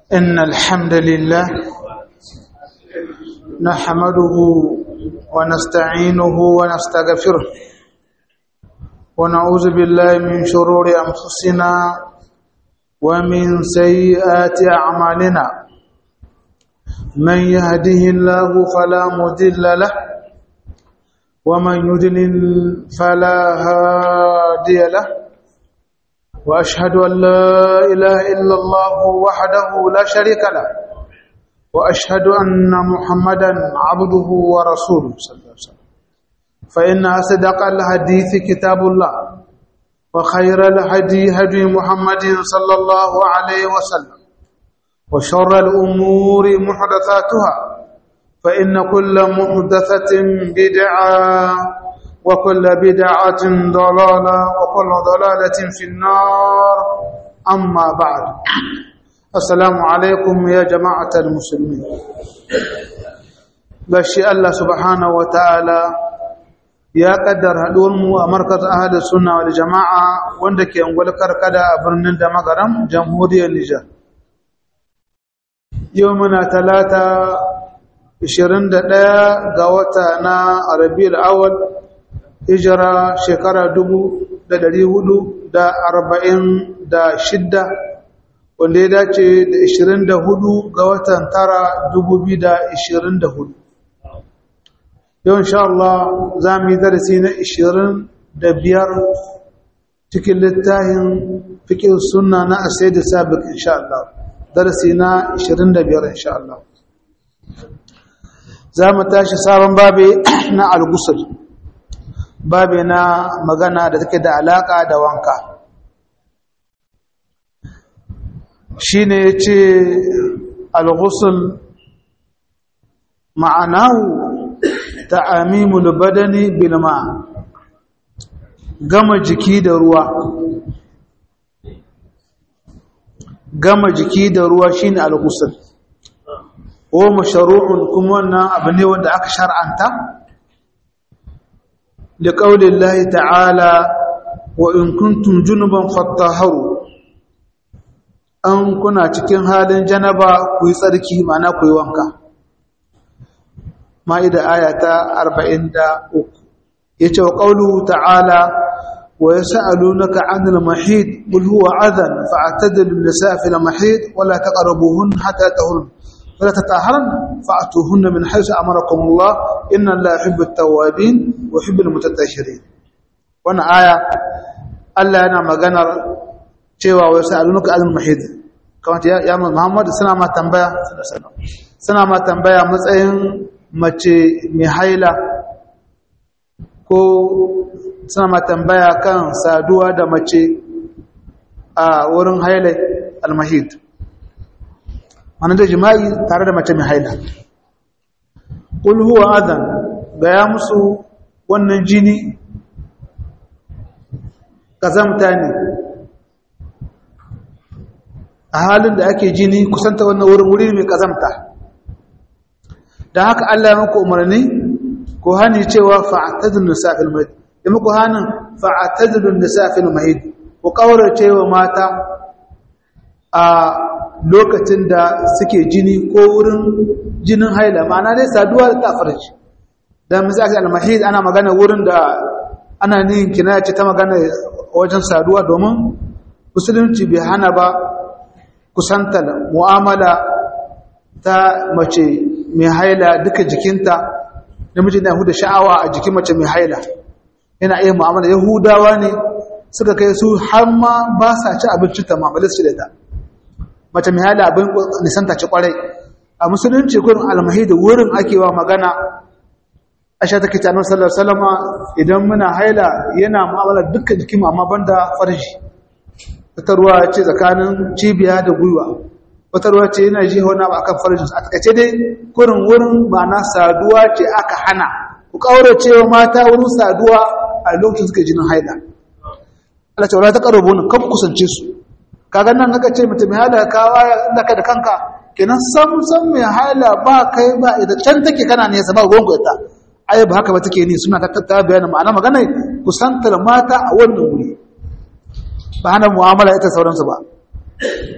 إن الحمد لله نحمده ونستعينه ونستغفره ونعوذ بالله من شرور أنفسنا ومن سيئات أعمالنا من يهده الله فلا مضل له ومن يضلل فلا هادي له وأشهد أن لا إله إلا الله وحده لا شريك له وأشهد أن محمدا عبده ورسوله صلى الله عليه وسلم فإن أصدق الحديث كتاب الله وخير الهدي هدي محمد صلى الله عليه وسلم وشر الأمور محدثاتها فإن كل محدثة بدعة وكل بدعة ضلالة وكل ضلالة في النار أما بعد السلام عليكم يا جماعة المسلمين بشي الله سبحانه وتعالى ya kaddara haɗuwarmu a markaz ahadu sunna wal jama'a wanda ke ungwal karkada a birnin da magaram jamhuriyar Nijar. Yau muna talata 21 ga wata na Rabiul Awwal hijira shekara 446 wanda ya dace da 24 ga watan tara 2024. yau insha Allah za mu yi darasi na 25 cikin littafin fikin sunna na asai da sabiq insha Allah darasi na 25 insha Allah za mu tashi sabon babe na al-ghusl babe na magana da take da alaka da wanka shine yace al-ghusl ma'anahu ta'amimul badani bil ma gama jiki da ruwa gama jiki da ruwa shine al-ghusl wa mashru'un kuma wannan abu ne wanda aka shar'anta li qaulillahi ta'ala wa in kuntum junuban fattaharu an kuna cikin halin janaba ku yi tsarki ma'ana ku yi wanka ma'ida aya ta 43 yace wa qawluhu ta'ala wa yas'alunaka 'anil mahid qul huwa adhan fa'tadilu an-nisaa fil mahid wa la taqrabuhun hatta tahurun wa la tatahharun fa'tuhunna min haythu amarakum Allah inna Allaha yuhibbu at-tawwabin wa yuhibbu al-mutatahhirin wannan aya Allah yana maganar cewa wa yas'alunaka 'anil mahid kamar ya Muhammad suna ma tambaya suna ma tambaya matsayin mace mai haila ko suna ma tambaya kan saduwa da mace a wurin haila almahid wani da jima'i tare da mace mai haila ƙulhuwa azan gaya musu wannan jini ƙazamta ne a halin da ake jini kusanta wannan wurin wuri mai ƙazamta da haka Allah ya muku umarni ko hani cewa fa'tadun nisa'il mahid da muku hanin fa'tadun nisa'il mahid ku kaurace wa mata a lokacin da suke jini ko wurin jinin haila ma'ana dai saduwa ta farji dan misali al-mahid ana magana wurin da ana nin kinaya ce ta magana wajen saduwa domin musulunci bai hana ba kusantar mu'amala ta mace mai haila duka jikinta namiji na huda sha'awa a jikin mace mai haila yana iya mu'amala yahudawa ne suka kai su har ma ba sa ci abinci ta mu'amala su da ta mace mai haila abin nisanta ci kwarai a musulunci gurin almahi da wurin ake wa magana aisha take ta annabi sallallahu alaihi wasallam idan muna haila yana mu'amala dukkan jikin amma banda farji ta ruwa ce tsakanin cibiya da gwiwa wata ruwa ce yana ji wani abu akan farjinsu a takaice dai kurin wurin ma'ana saduwa ce aka hana ku kaurace wa mata wurin saduwa a lokacin suka jinin haila Allah ce wala ta karo bonin kan kusance su kaga nan naka ce mutum haila ka waya inda ka da kanka kenan sam sam mai haila ba kai ba ita can take kana ne sa ba gongo ita ai ba haka ba take ni suna ta ta bayani ma'ana magana kusantar mata a wannan wuri ba hana mu'amala ita sauransu ba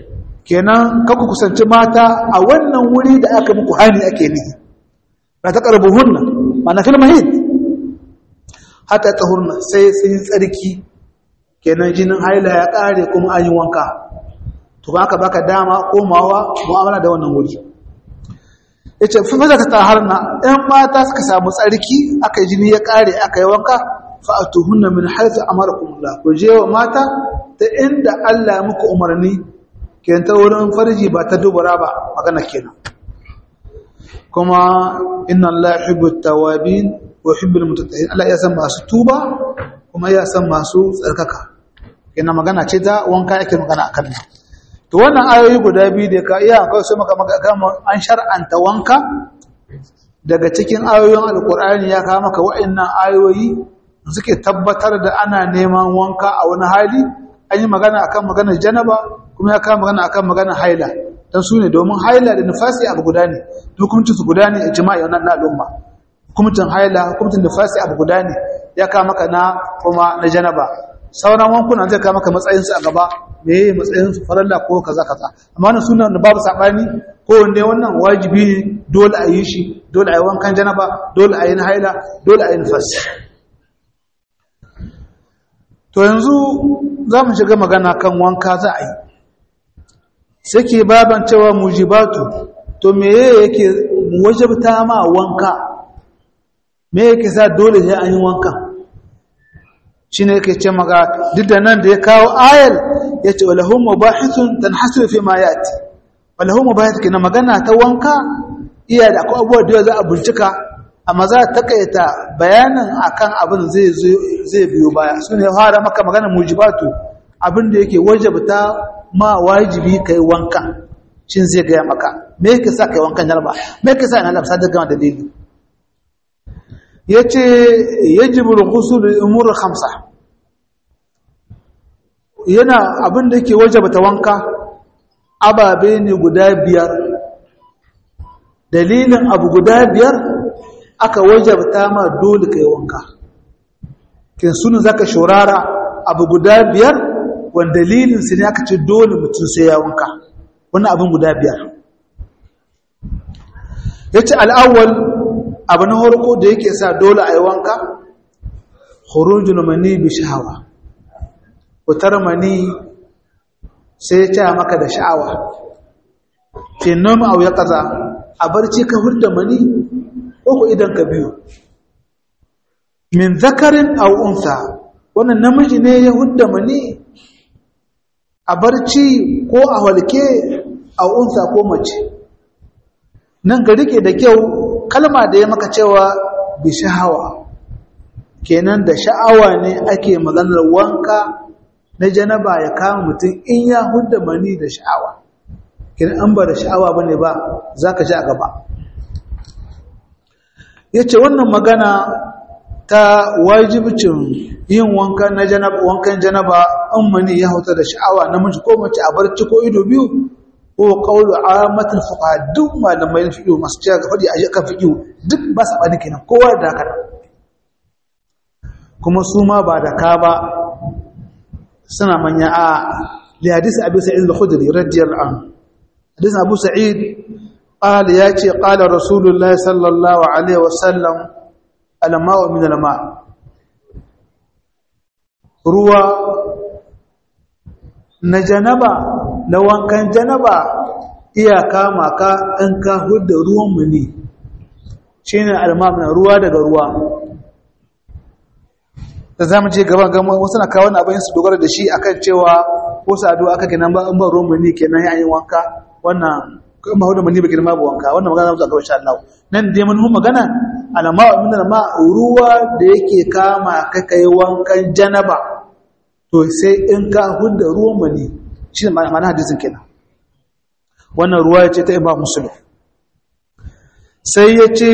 kenan kaku kusanci mata a wannan wuri da aka muku hani ake ni ba ta karbuhunna mana fil mahid hatta tahurna sai sun tsarki kenan jinin haila ya kare kuma an yi wanka to ba ka baka dama komawa mu'amala da wannan wuri yace fa maza ta taharna ɗan mata suka samu tsarki aka yi jini ya kare aka yi wanka fa atuhunna min haythu amarakumullah ku je wa mata ta inda Allah ya muku umarni kenan ta wurin farji ba ta dubura ba magana kenan kuma inna Allah yuhibbu at-tawabin wa yuhibbu al-mutatahhirin Allah ya san masu tuba kuma ya san masu tsarkaka kenan magana ce ta wanka yake magana akan nan to wannan ayoyi guda biyu da ka iya akwai sai maka gama an shar'anta wanka daga cikin ayoyin alkur'ani ya kawo maka wa'annan ayoyi suke tabbatar da ana neman wanka a wani hali an yi magana akan maganar janaba kuma ya kawo magana akan maganar haila dan su ne domin haila da nifasi abu guda ne hukuncin su guda ne a jima'i wannan na al'umma hukuncin haila hukuncin nifasi abu guda ne ya kawo maka na kuma na janaba sauran wankunan zai kawo maka matsayinsu a gaba me yi matsayinsu faralla ko kaza kaza amma wannan sunan da babu sabani ko wanda wannan wajibi ne dole a yi shi dole a yi wankan janaba dole a yi na haila dole a yi nifas to yanzu za mu shiga magana kan wanka za a yi sake baban cewa mujibatu to me yake wajabta ma wanka me yake sa dole sai an yi wankan shi ne yake ce maka duk da nan da ya kawo ayal ya ce walahun mubahithun dan hasiru fi ma yati walahun mubahith kina magana ta wanka iya da akwai abubuwa da za a bincika amma za ta kaita bayanin akan abin zai zai biyo baya su ne fara maka magana mujibatu abin da yake wajabta ma wajibi kai wanka shin zai gaya maka me yake sa kai wankan jarba me yake sa ina lamsa da gama dalili yace yajibu al-ghusl umur khamsa yana abin da yake wajabta wanka ababe ne guda biyar dalilin abu guda biyar aka wajabta ma dole kai wanka kin sunu zaka shorara abu guda biyar wanda dalilin su ne aka ce dole mutum sai ya wanka wannan abin guda biyar yace al-awwal abu na harko da yake sa dole a yi wanka khurujul mani bi shahawa fitar mani sai ya ce maka da sha'awa fi noma au ya kaza a barci ka hurda mani ko ku idan ka biyu min zakarin au unsa wannan namiji ne ya hudda mani a barci ko a walke a unsa ko mace nan ga rike da kyau kalma da ya maka cewa bi sha'awa kenan da sha'awa ne ake maganar wanka na janaba ya kama mutum in ya hudda mani da sha'awa kenan an ba da sha'awa bane ba zaka ji a gaba yace wannan magana ta wajibcin yin wanka na janaba wankan janaba an mani ya hauta da sha'awa namiji ko mace a barci ko ido biyu ko qawlu amatul fuqaha duk malamai fiqh masu cewa ga fadi aje kan fiqh duk ba sa bani kenan kowa da haka kuma su ma ba da ka ba suna manya a li hadisi abi sa'id al-khudri radiyallahu anhu hadisi abu sa'id قال ياتي قال رسول الله صلى الله عليه وسلم الماء من الماء ruwa na janaba na wankan janaba iya kama ka in ka hudda ruwan muni shine almamna ruwa daga ruwa da zamu je gaban gama wasu na kawo abin su dogara da shi akan cewa ko sadu aka kenan ba in ba ruwan muni kenan yayin wanka wannan kan ba hudu muni ba girma ba wanka wannan magana zamu ga insha Allah nan dai mun magana alama min alma ruwa da yake kama ka kai wankan janaba to sai in ka hudda ruwan mani shi ne ma'ana hadisin kenan wannan ruwa ya ce ta imam muslim sai ya ce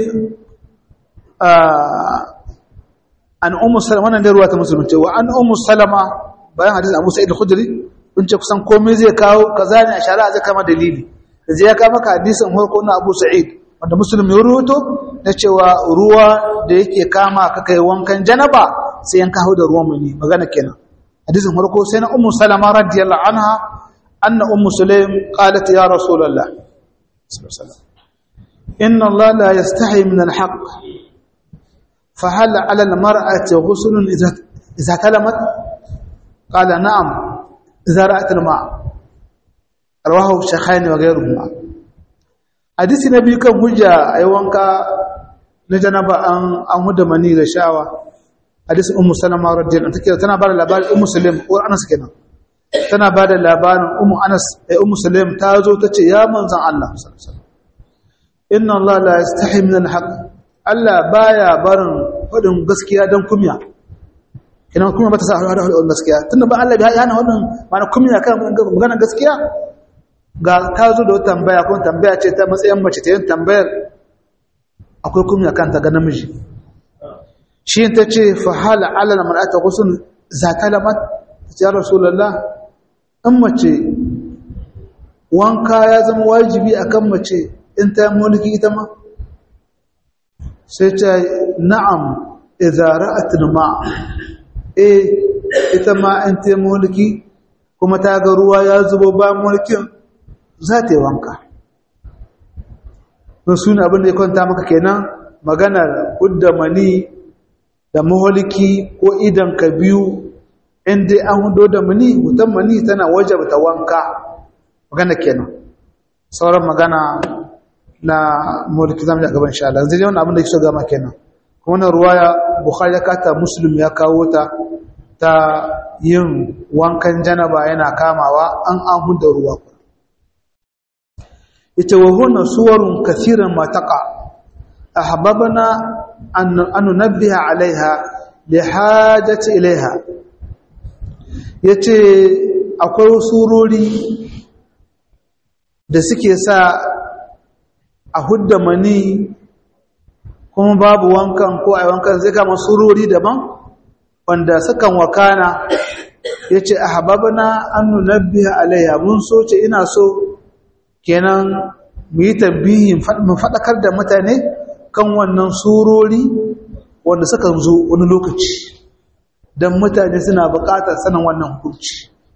an ummu salama wannan da ruwa ta musulun ce wa an ummu salama bayan hadisin abu sa'id al-khudri kun ce kusan komai zai kawo kaza ne a shari'a zai kama dalili da zai ya kama ka hadisin farko na abu sa'id wanda muslim ya rubuto na cewa ruwa da yake kama ka kai wankan janaba sai yan kawo da ruwan mani magana kenan hadisin farko sai na ummu salama radiyallahu anha anna ummu sulaim qalat ya rasulullah sallallahu alaihi wasallam inna Allah la yastahi min al-haqq فهل على المرأة غسل إذا إذا كلمت قال نعم إذا رأت الماء رواه الشيخين وغيرهما حديث النبي كان حجة أي وانكا نجنب أن أن هدى مني غشاوة حديث أم سلمة رضي الله عنها تنا بعد لبال أم سلم وأنس كنا تنا بعد لبال أم أنس أم سلم تازو تتي يا من زن الله صلى الله عليه وسلم إن الله لا يستحي من الحق Allah baya barin faɗin gaskiya don kumya ina kuma bata sa hada hada gaskiya tunda ba Allah ya hana wannan mana kumya kan magana gaskiya ga ta zo da wata tambaya ko tambaya ce ta matsayin mace ta yin tambayar akwai kumya kanta ga namiji shi ta ce fa hala ala na mar'ata ghusl zakalamat ya rasulullah in mace wanka ya zama wajibi akan mace in ta mulki ita ma sai ta na'am idza ra'at ma eh ita ma an ta mulki kuma ta ga ruwa ya zubo ba mulkin za ta yi wanka don suna abin da ya kwanta maka kenan maganar hudda mani da maholiki ko idan ka biyu inda an hudo da mani hutan mani tana wajabta wanka magana kenan sauran magana na mulki zamu a gaban sha Allah zai wannan abin da yake so gama kenan kuma wannan ruwaya bukhari ya kata muslim ya kawo ta ta yin wankan janaba yana kamawa an an hudda ruwa ita wa huna suwarun kathiran ma taqa ahbabna an an nunabbiha alaiha li hajati ilaiha yace akwai surori da suke sa a hudda mani kuma babu wankan ko a wankan zai kama surori daban wanda sukan wakana ya ce a hababana an nunabbiya alaiya mun so ce ina so kenan mu yi tabbihin mu faɗakar da mutane kan wannan surori wanda sukan zo wani lokaci don mutane suna buƙatar sanin wannan hukunci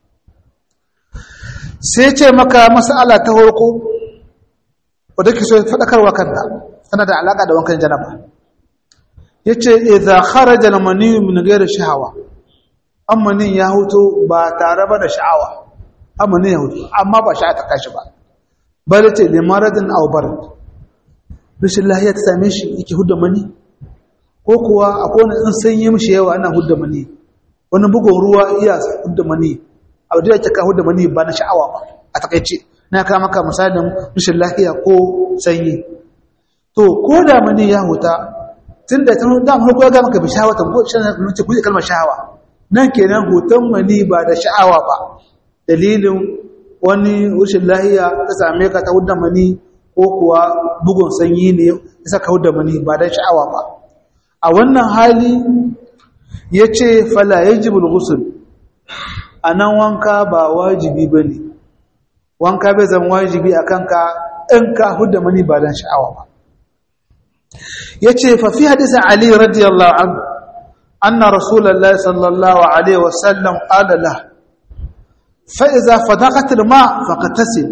sai ce maka mas'ala ta farko wadda ke so faɗakarwa kanta tana da alaƙa da wankan janaba ya ce idha kharaja al-mani min ghairi shahawa ammanin ya huto ba tare ba da sha'awa ammanin ya huto amma ba sha'a ta kashi ba bal ce li maradin aw barad rashin lahiya ta same shi yake hudda mani ko kuwa akwai wani in sanyi mishi yawa ana hudda mani wani bugun ruwa iya hudda mani abu da ya ka hudda mani ba na sha'awa ba a takaice na ka maka misalin rashin lafiya ko sanyi to ko da mani ya huta tunda ta da mu ko ga maka bi shawata ko shan ce kuje kalmar shahawa nan kenan hutan mani ba da sha'awa ba dalilin wani rashin lafiya ta same ka ta hudda mani ko kuwa bugun sanyi ne ya saka hudda mani ba da sha'awa ba a wannan hali yace fala yajibul ghusl anan wanka ba wajibi bane wanka bai zama wajibi a kanka in ka hudda mani ba dan sha'awa ba yace fa fi hadisi ali radiyallahu anhu anna rasulullahi sallallahu alaihi wasallam qala la fa idza fadaqat alma faqtasil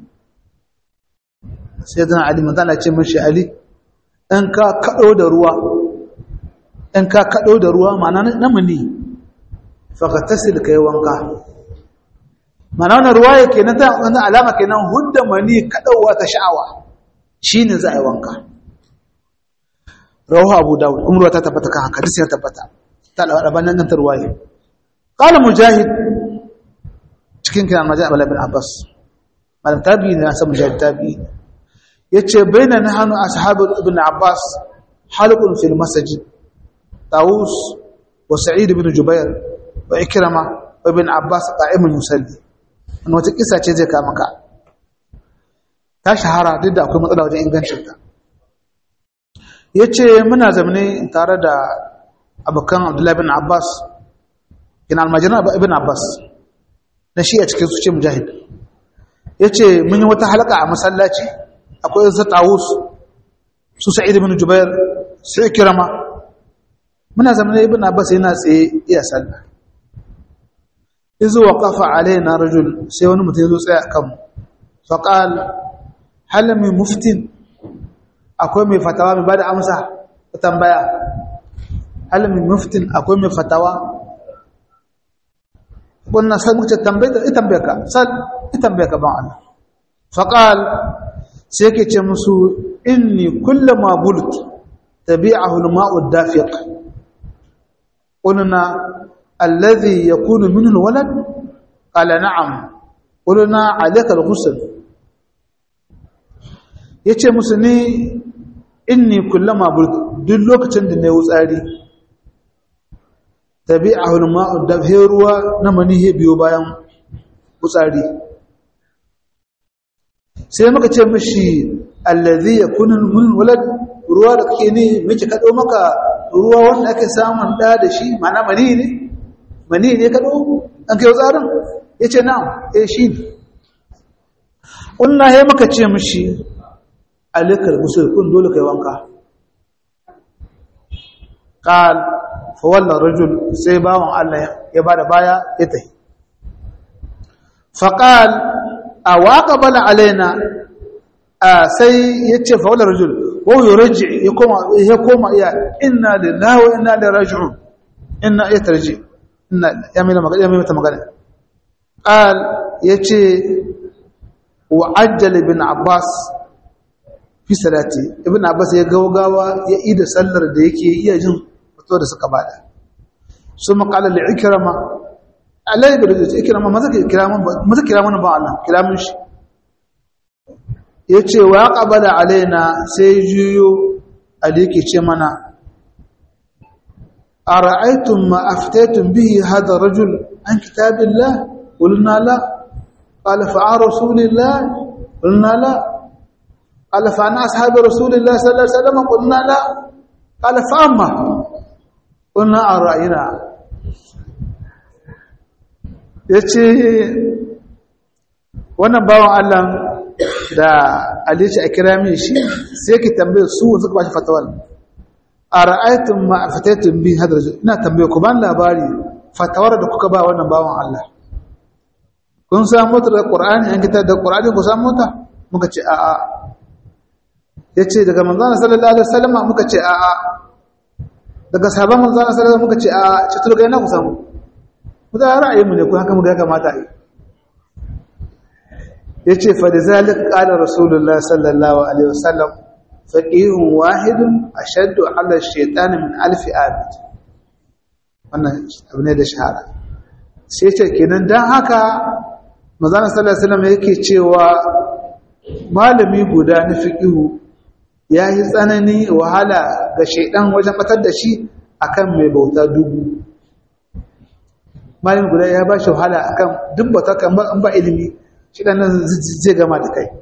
sayyidina ali manzala ce mishi ali in ka kado da ruwa in ka kado da ruwa ma'ana na mani faqtasil kai wanka mana wannan ruwaya kenan ta wannan alama kenan hudda mani kadawa ta sha'awa shine za a yi wanka rawahu abu dawud umru ta tabbata kan haka hadisi ya tabbata ta alban nan ta ruwaya qala mujahid cikin kiran majah ibn abbas malam tabi'i ne san mujahid tabi'i yace baina nahnu ashabu ibn abbas halqun fil masjid tawus wa sa'id ibn jubair wa ikrama wa ibn abbas qa'imun yusalli wani wata kisa ce zai kama ka ta shahara duk da akwai matsala wajen ingancinta ya ce muna zamane tare da abokan abdullahi bin abbas yana almajiran ibn abbas na shi a cikin su ce mujahid ya ce mun yi wata halaka a masallaci akwai yanzu tawus su sa'id ibn jubair su ikirama muna zamane ibn abbas yana tsaye iya sallah izu waqafa alaina rajul sai wani mutum ya zo tsaya kan faqal hal min muftin akwai mai fatawa mai bada amsa ta tambaya hal min muftin akwai mai fatawa wannan sai muka tambaye ita tambaye ka sai ita tambaye ka ban Allah faqal sai yake ce musu inni kullama bult tabi'ahu al-ma'u ad-dafiq qulna alladhi yakunu minhu al-walad qala na'am qulna 'alayka al-ghusl yace musu ni inni kullama bult duk lokacin da nayi wutsari tabi'ahu al-ma'u ad-dafiq ruwa na manihi biyo bayan wutsari sai muka ce mishi allazi yakunu min walad ruwa da kake ne miki kado maka ruwa wanda ake samun da da shi mana mani ne mani ne kado an kai tsarin yace na'am eh shi ne wallahi muka ce mishi alikal gusul kun dole kai wanka qal fa walla rajul sai bawon Allah ya bada baya ya tafi faqal awaqabala alaina sai yace fa wala rajul wa yurji ya koma ya koma ya inna lillahi wa inna ilaihi raji'un inna yatarji inna ya mai magana ya mai mata magana qal yace wa ajjal ibn abbas fi salati ibn abbas ya gaugawa ya ida sallar da yake iya jin fito da suka bada suma qala li ikrama alai bi da ikrama maza kiraman maza kiraman ba Allah kiramin shi yace wa qabala alaina sai juyo aliki ce mana ara'aytum ma aftaytum bihi hadha rajul an kitabillah qulna la qala fa rasulillah qulna la qala fa ana ashabi rasulillah sallallahu alaihi wasallam qulna la qala fa amma qulna ara'ina yace wannan bawan Allah da alici a kira min shi sai ki tambaye su suka ba shi fatawar a ra'aytun ma afataytum bi hadar ina tambaye ku ban labari fatawar da kuka ba wannan bawan Allah kun samu mota da Qur'ani an kitar da Qur'ani ku samu mota muka ce a'a yace daga manzon sallallahu alaihi wasallam muka ce a'a daga sahabban manzon sallallahu alaihi wasallam muka ce a'a ce to daga ina ku samu mu da ra'ayin mu ne ku haka muka kamata yi yace fa da zalik qala rasulullah sallallahu alaihi wasallam faqihun wahidun ashaddu ala ash-shaytan min alf abid wannan abu ne da shahara sai ce kenan dan haka manzon sallallahu alaihi wasallam yake cewa malami guda na fiqihu yayi tsanani wahala ga shaydan wajen batar da shi akan mai bauta dubu malami guda ya ba shi wahala akan duk bauta kan ba ilimi shi nan zai gama da kai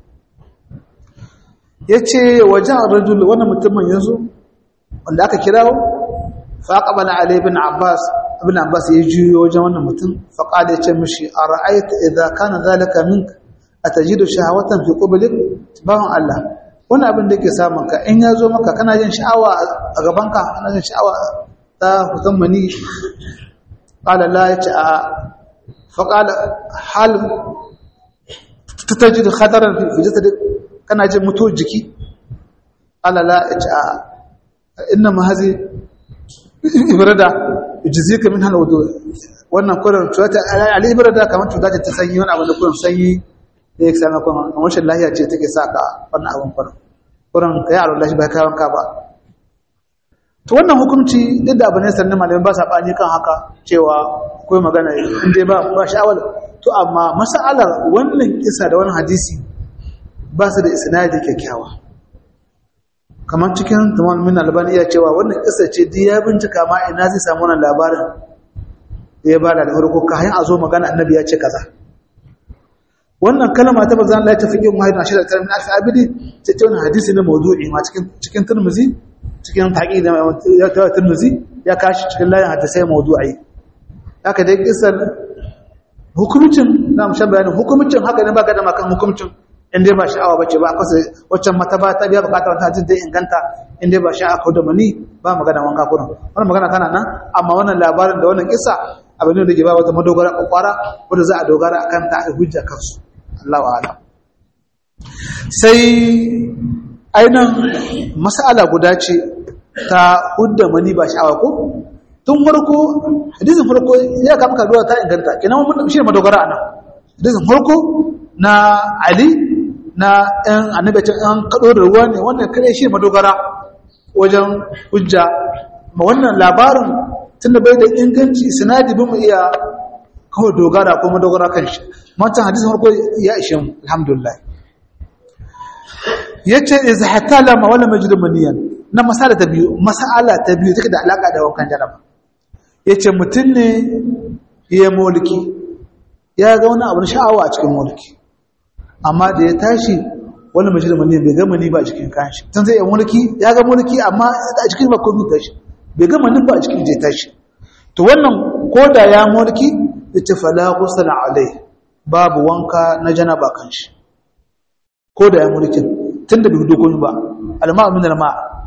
ya ce wajen rajul wannan mutumin yanzu wanda aka kirawo faƙaɓa na alaibin abbas abin abbas ya juyo wajen wannan mutum faƙa da ya ce mashi a ra'aita idan kana zalika min a taji da shahawatan fi ƙubilin bawan allah wani abin da ke samun ka in ya zo maka kana jin sha'awa a gabanka kana jin sha'awa ta hutan mani ƙala la ya ce a faƙala hal ta taji da khatarar fijista da kana jin mutu jiki alala ya ce a ina mahazi ibrada jizika min hana wudu wannan kurin cuta al'ibrada kamar cuta ce ta sanyi wani abu da kurin sanyi da ya sami kuma a washin lahiya ce take sa ka wannan abin kurin kurin ka yi alwallashi bai kayan ka ba to wannan hukunci duk da abu ne sannan malamin ba sa ɓani kan haka cewa akwai magana inda ba ba sha'awar to amma mas'alar wannan kisa da wannan hadisi ba su da isnadi kyakkyawa kamar cikin tamam min albani ya cewa wannan kisa ce duk ya bincika ma ina zai samu wannan labarin da ya bada da farko kayan a zo magana annabi ya ce kaza wannan kalma ta bazan Allah ya tafi yin wahid ashara kalmin alfi abidi ce ce wannan hadisi ne mawdu'i ma cikin cikin Tirmidhi cikin taqi da ya tawa Tirmidhi ya kashi cikin layin hadisai mawdu'i haka dai kisan hukumcin na mushan bayanin hukumcin haka ne ba ga da makan hukumcin inda ba sha'awa bace ba akwai waccan mata ba ta biya bukatar ta jin dai inganta inda ba sha'awa ko da mani ba magana wanka kurin wannan magana tana nan amma wannan labarin da wannan kissa abin da ke ba wata madogara kwakwara wanda za a dogara a kanta a hujja kansu Allahu a'lam sai ainihin mas'ala guda ce ta hudda mani ba sha'awa ko tun farko hadisin farko ya kama kaduwa ta inganta kenan mun shi madogara ana hadisin farko na Ali na ɗan annabacin ɗan kaɗo da ruwa ne wannan kare shi madogara wajen hujja ma wannan labarin tunda bai da inganci sinadi bin mu iya kawai dogara ko madogara kan shi wancan hadisin farko ya ishe mu alhamdulillah yace iz hatala ma wala majid maniyan na masala ta biyu masala ta biyu take da alaka da wankan jaraba yace mutun ne ya mulki ya ga wani abu sha'awa a cikin mulki amma da ya tashi wani majid maniyan bai ga mani ba a cikin kanshi tun sai ya mulki ya ga mulki amma a cikin ba komai tashi bai ga mani ba a cikin je tashi to wannan koda ya mulki yace fala ghusl alai babu wanka na janaba kanshi koda ya mulkin tunda bai hudu komai ba alma min alma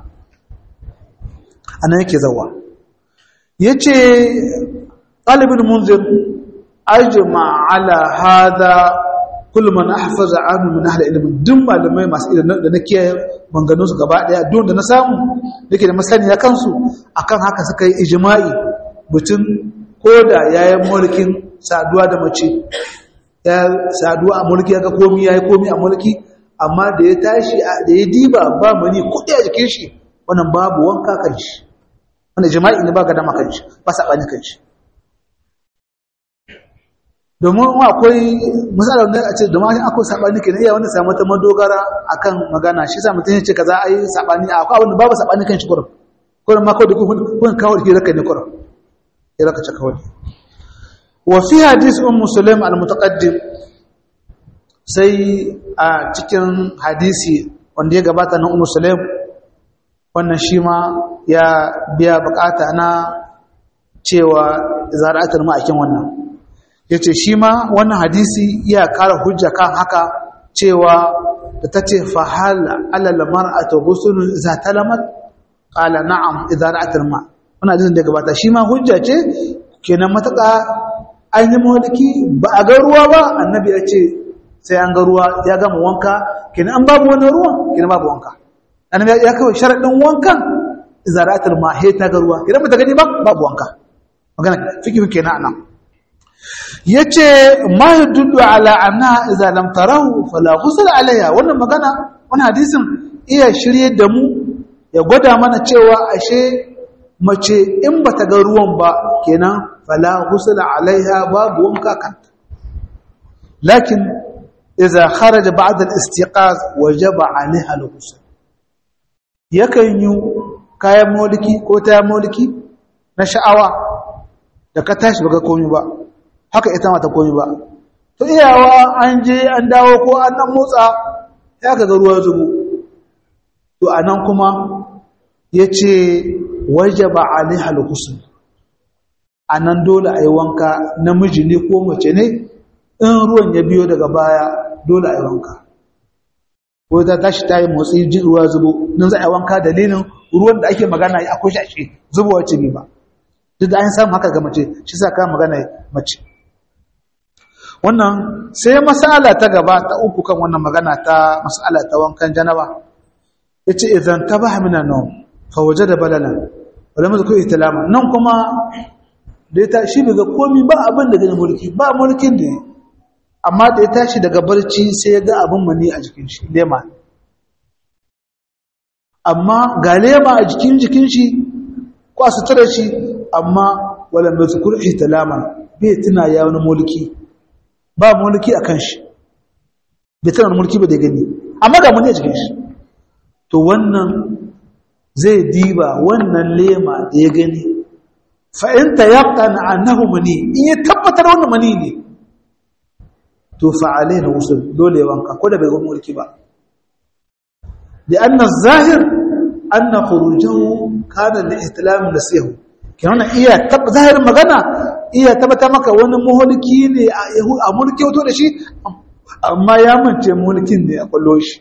anan yake zawa yace talibul munzir ajma ala hada kullu man ahfaza anhu min ahli ilmi duk malamai masu ilimi da nake manganun su gaba daya duk da na samu nake da masaniya kansu akan haka suka yi ijma'i mutum koda yayin mulkin saduwa da mace ya saduwa a mulki ya ga komi yayi komi a mulki amma da ya tashi da ya diba ba mani kudi a jikin shi wannan babu wanka kan shi wannan jima'i ne ba ga dama kan shi ba sabani kan shi domin akwai misalar da a ce domin akwai sabani kenan iya wanda samu ta madogara akan magana shi sa mutum ya ce kaza ai sabani akwai abin da babu sabani kan shi kurum kurum ma kawai kun kawo da hiraka ne kurum hiraka ce kawai wa fi hadis ummu sulaim al-mutaqaddim sai a cikin hadisi wanda ya gabata na ummu sulaim wannan shi ma ya biya bukata na cewa zara'atul ma'akin wannan yace shi ma wannan hadisi ya kara hujja kan haka cewa da tace fa hal alal mar'atu ghusl idza talamat qala na'am idza ra'atul ma wannan hadisin da gabata shi ma hujja ce kenan mataka an yi mawaliki ba a ga ruwa ba annabi ya ce sai an ga ruwa ya gama wanka kenan an babu wani ruwa kenan babu wanka annabi ya kawo sharadin wankan zaratul ma he ta ga ruwa kenan ba ta gani ba babu wanka magana fikihu kenan anan yace ma yadullu ala anna idza lam tarahu fala ghusl alayha wannan magana wannan hadisin iya shirye da mu ya gwada mana cewa ashe mace in bata ga ruwan ba kenan fala ghusl alaiha babu wanka kanta lakin idza kharaja ba'da al-istiqaz wajaba alaiha al-ghusl yakan yi kayan moliki ko ta moliki na sha'awa da ka tashi baka komai ba haka ita ma ta komai ba to iyawa an je an dawo ko an dan motsa ya ga ruwa zubo to anan kuma yace wajaba alaiha al-ghusl anan dole ayi wanka namiji ne ko mace ne in ruwan ya biyo daga baya dole ayi wanka ko ta tashi ta yi motsi ji ruwa zubo nan za a yi wanka dalilin ruwan da ake magana ya akwai shi zubowa ce ba duk da an samu haka ga mace shi sa ka magana mace wannan sai masala ta gaba ta uku kan wannan magana ta masala ta wankan janaba yace idan tabaha min an-nawm fa wajada balalan wala mu zikru ihtilama nan kuma da ya tashi daga komi ba abin da gani mulki ba mulkin da amma da ya tashi daga barci sai ya ga abin mani a jikin shi lema amma ga lema a jikin jikin shi ko a sutura shi amma wala mu zikru ihtilama bai tuna ya wani mulki ba mulki a kan shi bai tuna wani mulki ba da gani amma ga mani a jikin shi to wannan zai diba wannan lema da ya gani fa'inta ya ƙana annahu mani in ya tabbatar wannan mani ne to fa'alai na wasu dole wanka ko da bai gwamna mulki ba da annan zahir annan kurujahu kana da islamin da siyahu ke wannan iya zahirin magana iya tabbata maka wani mulki ne a mulki wato da shi amma ya mance mulkin ne a kwallo shi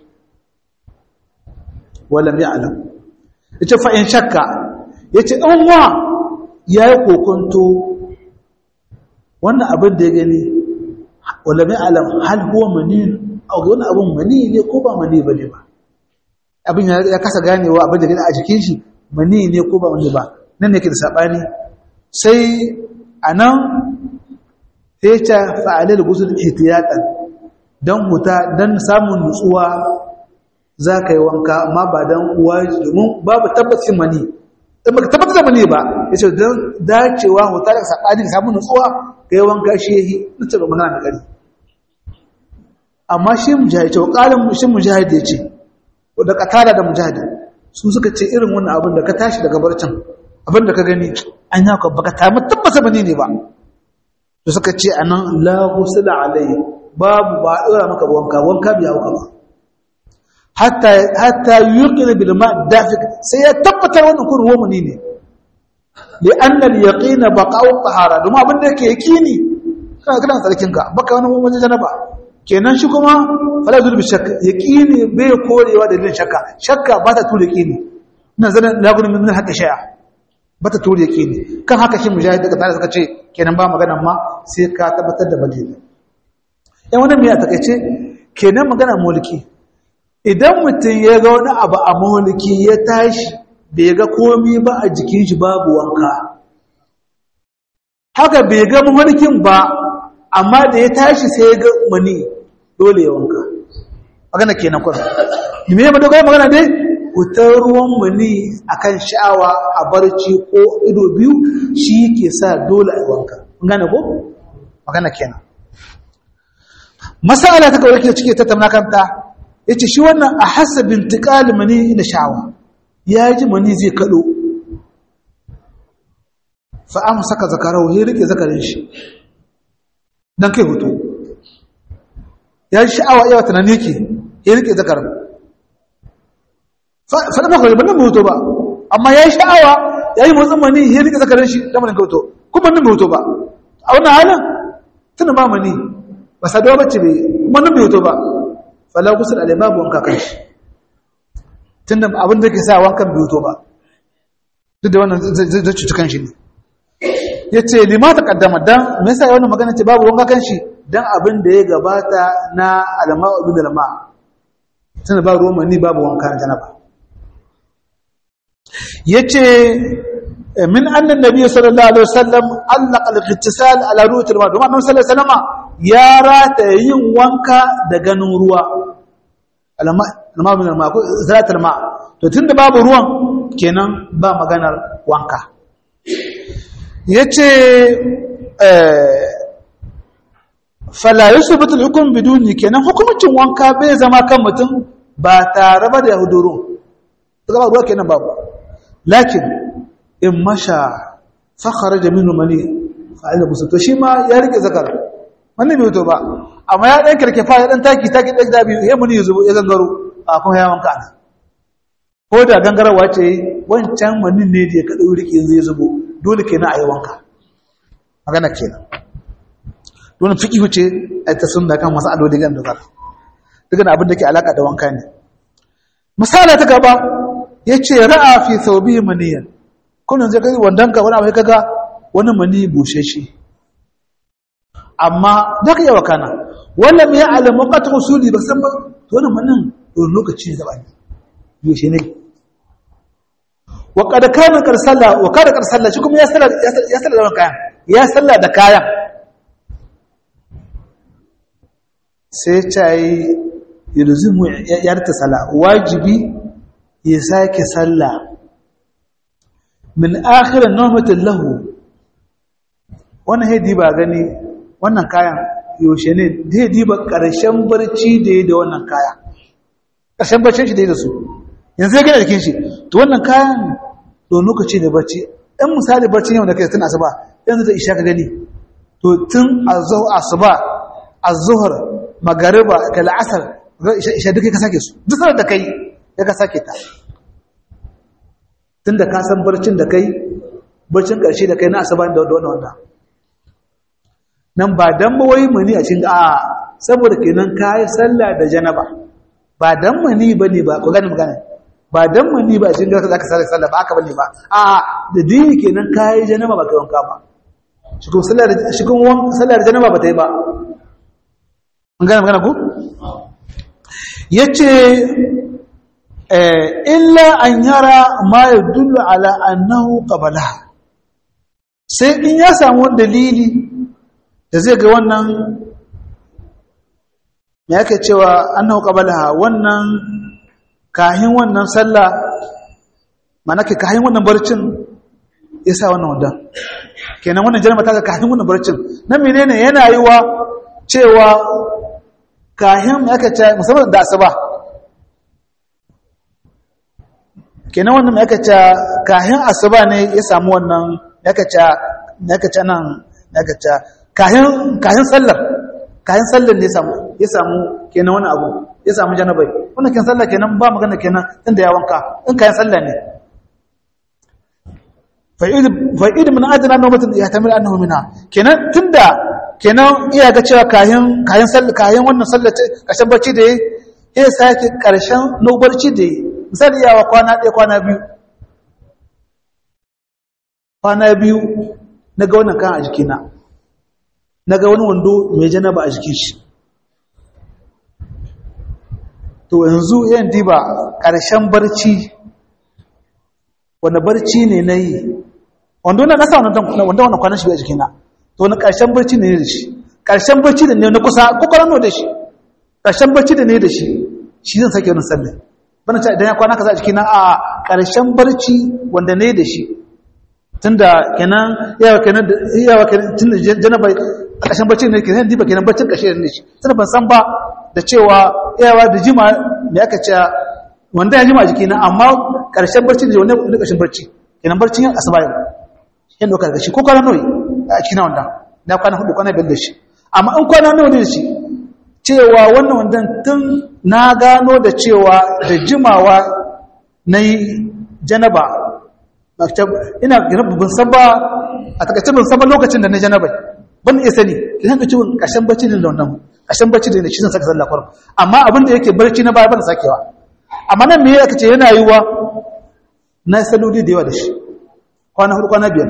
walam ya alam ya ce fa'in shakka ya ce ɗan wa ya yi kokonto wannan abin da ya gani wala mai alam hal huwa mani a wani abin mani ne ko ba mani ba ne ba abin ya kasa ganewa abin da gani a jikin shi mani ne ko ba mani ba nan ne ke da saɓani sai a nan sai ta fa'alai da gusul ihtiyatan don huta don samun nutsuwa za ka yi wanka amma ba don uwa domin babu tabbacin mani in baka tabbatar da mani ba ya ce don dacewa huta da saɓani ka samun nutsuwa ka yi wanka shi ya yi nutsa da magana da ƙari amma shi mujahid ce ƙalin shi mujahid ya ce da katara da mujahid su suka ce irin wannan abin da ka tashi daga barcin abin da ka gani an yi haka baka tamu tabbata mani ne ba da suka ce a nan la ghusla alayhi babu ba a ɗora maka wanka wanka biya hauka ba hatta yuqin bil ma dafiq sai ya tabbatar wannan kun ruwa muni ne li anna al yaqin baqa'u tahara domin abin da yake yaqini kana kana tsarkin ka baka wani wani janaba kenan shi kuma fala zul bi shakk yaqini bai korewa da dalilin shakka shakka ba ta tura yaqini ina zan la gudun min hakka shay'a ba ta tura yaqini kan haka shi mujahid daga tare suka ce kenan ba magana ma sai ka tabbatar da madina yan wani mai a takaice kenan magana mulki idan mutum ya ga wani abu a mulki ya tashi bai ga komi ba a jikin shi babu wanka haka bai ga mulkin ba amma da ya tashi sai ya ga mani dole ya wanka magana kenan kwan me ya madogara magana dai fitar ruwan mani akan sha'awa a barci ko ido biyu shi ke sa dole a wanka gane ko magana kenan masala ta kawai ke cike tattauna kanta yace shi wannan a hasabin tiqal mani da sha'awa ya ji mani zai kado fa am saka zakarau ya rike zakarin shi dan kai hutu ya ji sha'awa yawa tunani yake ya rike zakarin fa da maka ban hutu ba amma ya yi sha'awa ya yi motsin mani ya rike zakarin shi da manin kauto kuma nan bai hutu ba a wannan halin tuna ba mani ba saduwa bacci bai kuma nan bai hutu ba fala gusul alai babu wanka kan shi tun da abin da ke sa wankan bai hutu ba duk da wannan zai cuci kan shi ne ya ce lima ta kaddama don me yasa wannan magana ce babu wanka kan shi don abin da ya gabata na alama abin da lama tun da ba ruwan mani babu wanka na janaba ya ce min annan nabi sallallahu alaihi wasallam allaka al-ittisal ala ru'atil ma domin annabi sallallahu alaihi wasallam ya rata yin wanka da ganin ruwa alama alama min alma ko zalatul ma to tunda babu ruwan kenan ba maganar wanka yace eh fala yusbitu al-hukm biduni kenan hukumcin wanka bai zama kan mutum ba tare ba da huduru daga ruwa kenan babu lakin in masha fakhara da minu mani fa'ila musu to shi ma ya rike zakar wannan bai to ba amma ya dan karke fa ya dan taki taki dan da biyu ya muni zubo ya gangaro a kuma ya wanka ana ko da gangarawa ce wancan manin ne da ya kada rike yanzu ya zubo dole kenan a yi wanka magana kenan dole fiqhu ce ai ta sunna kan masaloli gan da zaka dukkan abin da ke alaka da wanka ne misala ta gaba yace ra'a fi thawbi maniyan kunan zai kai wandan ka wani abu kaga wani mani bushe shi amma da ka yawa kana wannan ya alamu qat usuli ba san ba to wannan manin don lokaci da bani yaushe ne wa kad kana kar salla wa kada kar salla shi kuma ya salla ya salla da kayan ya salla da kayan sai cai yulzimu yarta sala wajibi ya sake sallah min akhirin nawmatin lahu wannan haidi ba gani wannan kayan yaushe ne haidi ba karshen barci da ya da wannan kaya karshen barcin shi da ya da su yanzu ya gina jikin shi to wannan kayan don lokaci ne barci ɗan misali barci yau da kai tun asuba yanzu da isha ka gani to tun asuba azuhur magariba ka la'asar isha duka ka sake su duk sanar da kai ya ka sake ta tun da ka san barcin da kai barcin ƙarshe da kai na asaban da wanda wanda nan ba dan bawai mani a cikin a saboda kenan ka yi sallah da janaba ba dan mani ba ne ba ku gani magana ba dan mani ba a cikin garka za ka sallah sallah ba aka bane ba a da dini kenan ka yi janaba ba kai wanka ba shi kuma sallar janaba ba ta yi ba an gane magana ku? ya ce illa an yara ma ya dullu ala annahu qabala sai in ya samu dalili da zai ga wannan me yake cewa annahu qabala wannan kahin wannan sallah mana ke kahin wannan barcin ya sa wannan wanda kenan wannan jarma ta ga kahin wannan barcin nan menene yana yi wa cewa kahin yake ce musamman da asuba kenan wannan yake ce kahin asuba ne ya samu wannan yake ce yake ce nan yake ce kahin kahin sallar kahin sallar ne ya samu ya samu kenan wani abu ya samu janabai wannan kin sallah kenan ba magana kenan inda ya wanka in kayan sallah ne fa'id fa'id min adna nawmatin yahtamil annahu minha kenan tunda kenan iya ga cewa kayan kayan sallah kayan wannan sallah kashin barci da ya sake karshen nobarci da misali yawa kwana ɗaya kwana biyu kwana biyu na ga wannan kan a jikina na ga wani wando mai janaba a jikin shi to yanzu yan diba ƙarshen barci wanda barci ne na yi wanda na nasa wanda wanda kwanan shi bai jikina to wani ƙarshen barci ne da shi ƙarshen barci da ne na kusa kokarar da shi ƙarshen barci da ne da shi shi zan sake wani sallah bana ce idan ya kwana kaza a jikina a ƙarshen barci wanda ne da shi tunda kenan yawa kenan yawa kenan tunda janaba a ƙarshen barci ne kenan diba kenan barcin ƙarshe ne shi tunda ban san ba da cewa yawa da jima me aka ce wanda ya jima jiki na amma ƙarshen barci ne wanda ne ƙarshen barci kenan barcin yin asuba yau yin dokar da shi ko kwana nawa a cikin wanda na kwana hudu kwana biyar da shi amma in kwana nawa ne da shi cewa wannan wanda tun na gano da cewa da jimawa na yi janaba ina ban san ba a takaice ban san ba lokacin da na janaba ban iya sani kisan ka ciwon ƙarshen barci ne da wannan ƙarshen barci ne da shi zan saka sallah kwarar amma abin da yake barci na baya ban sakewa amma nan me ya kace yana yiwa na saloli da yawa da shi kwana hudu kwana biyar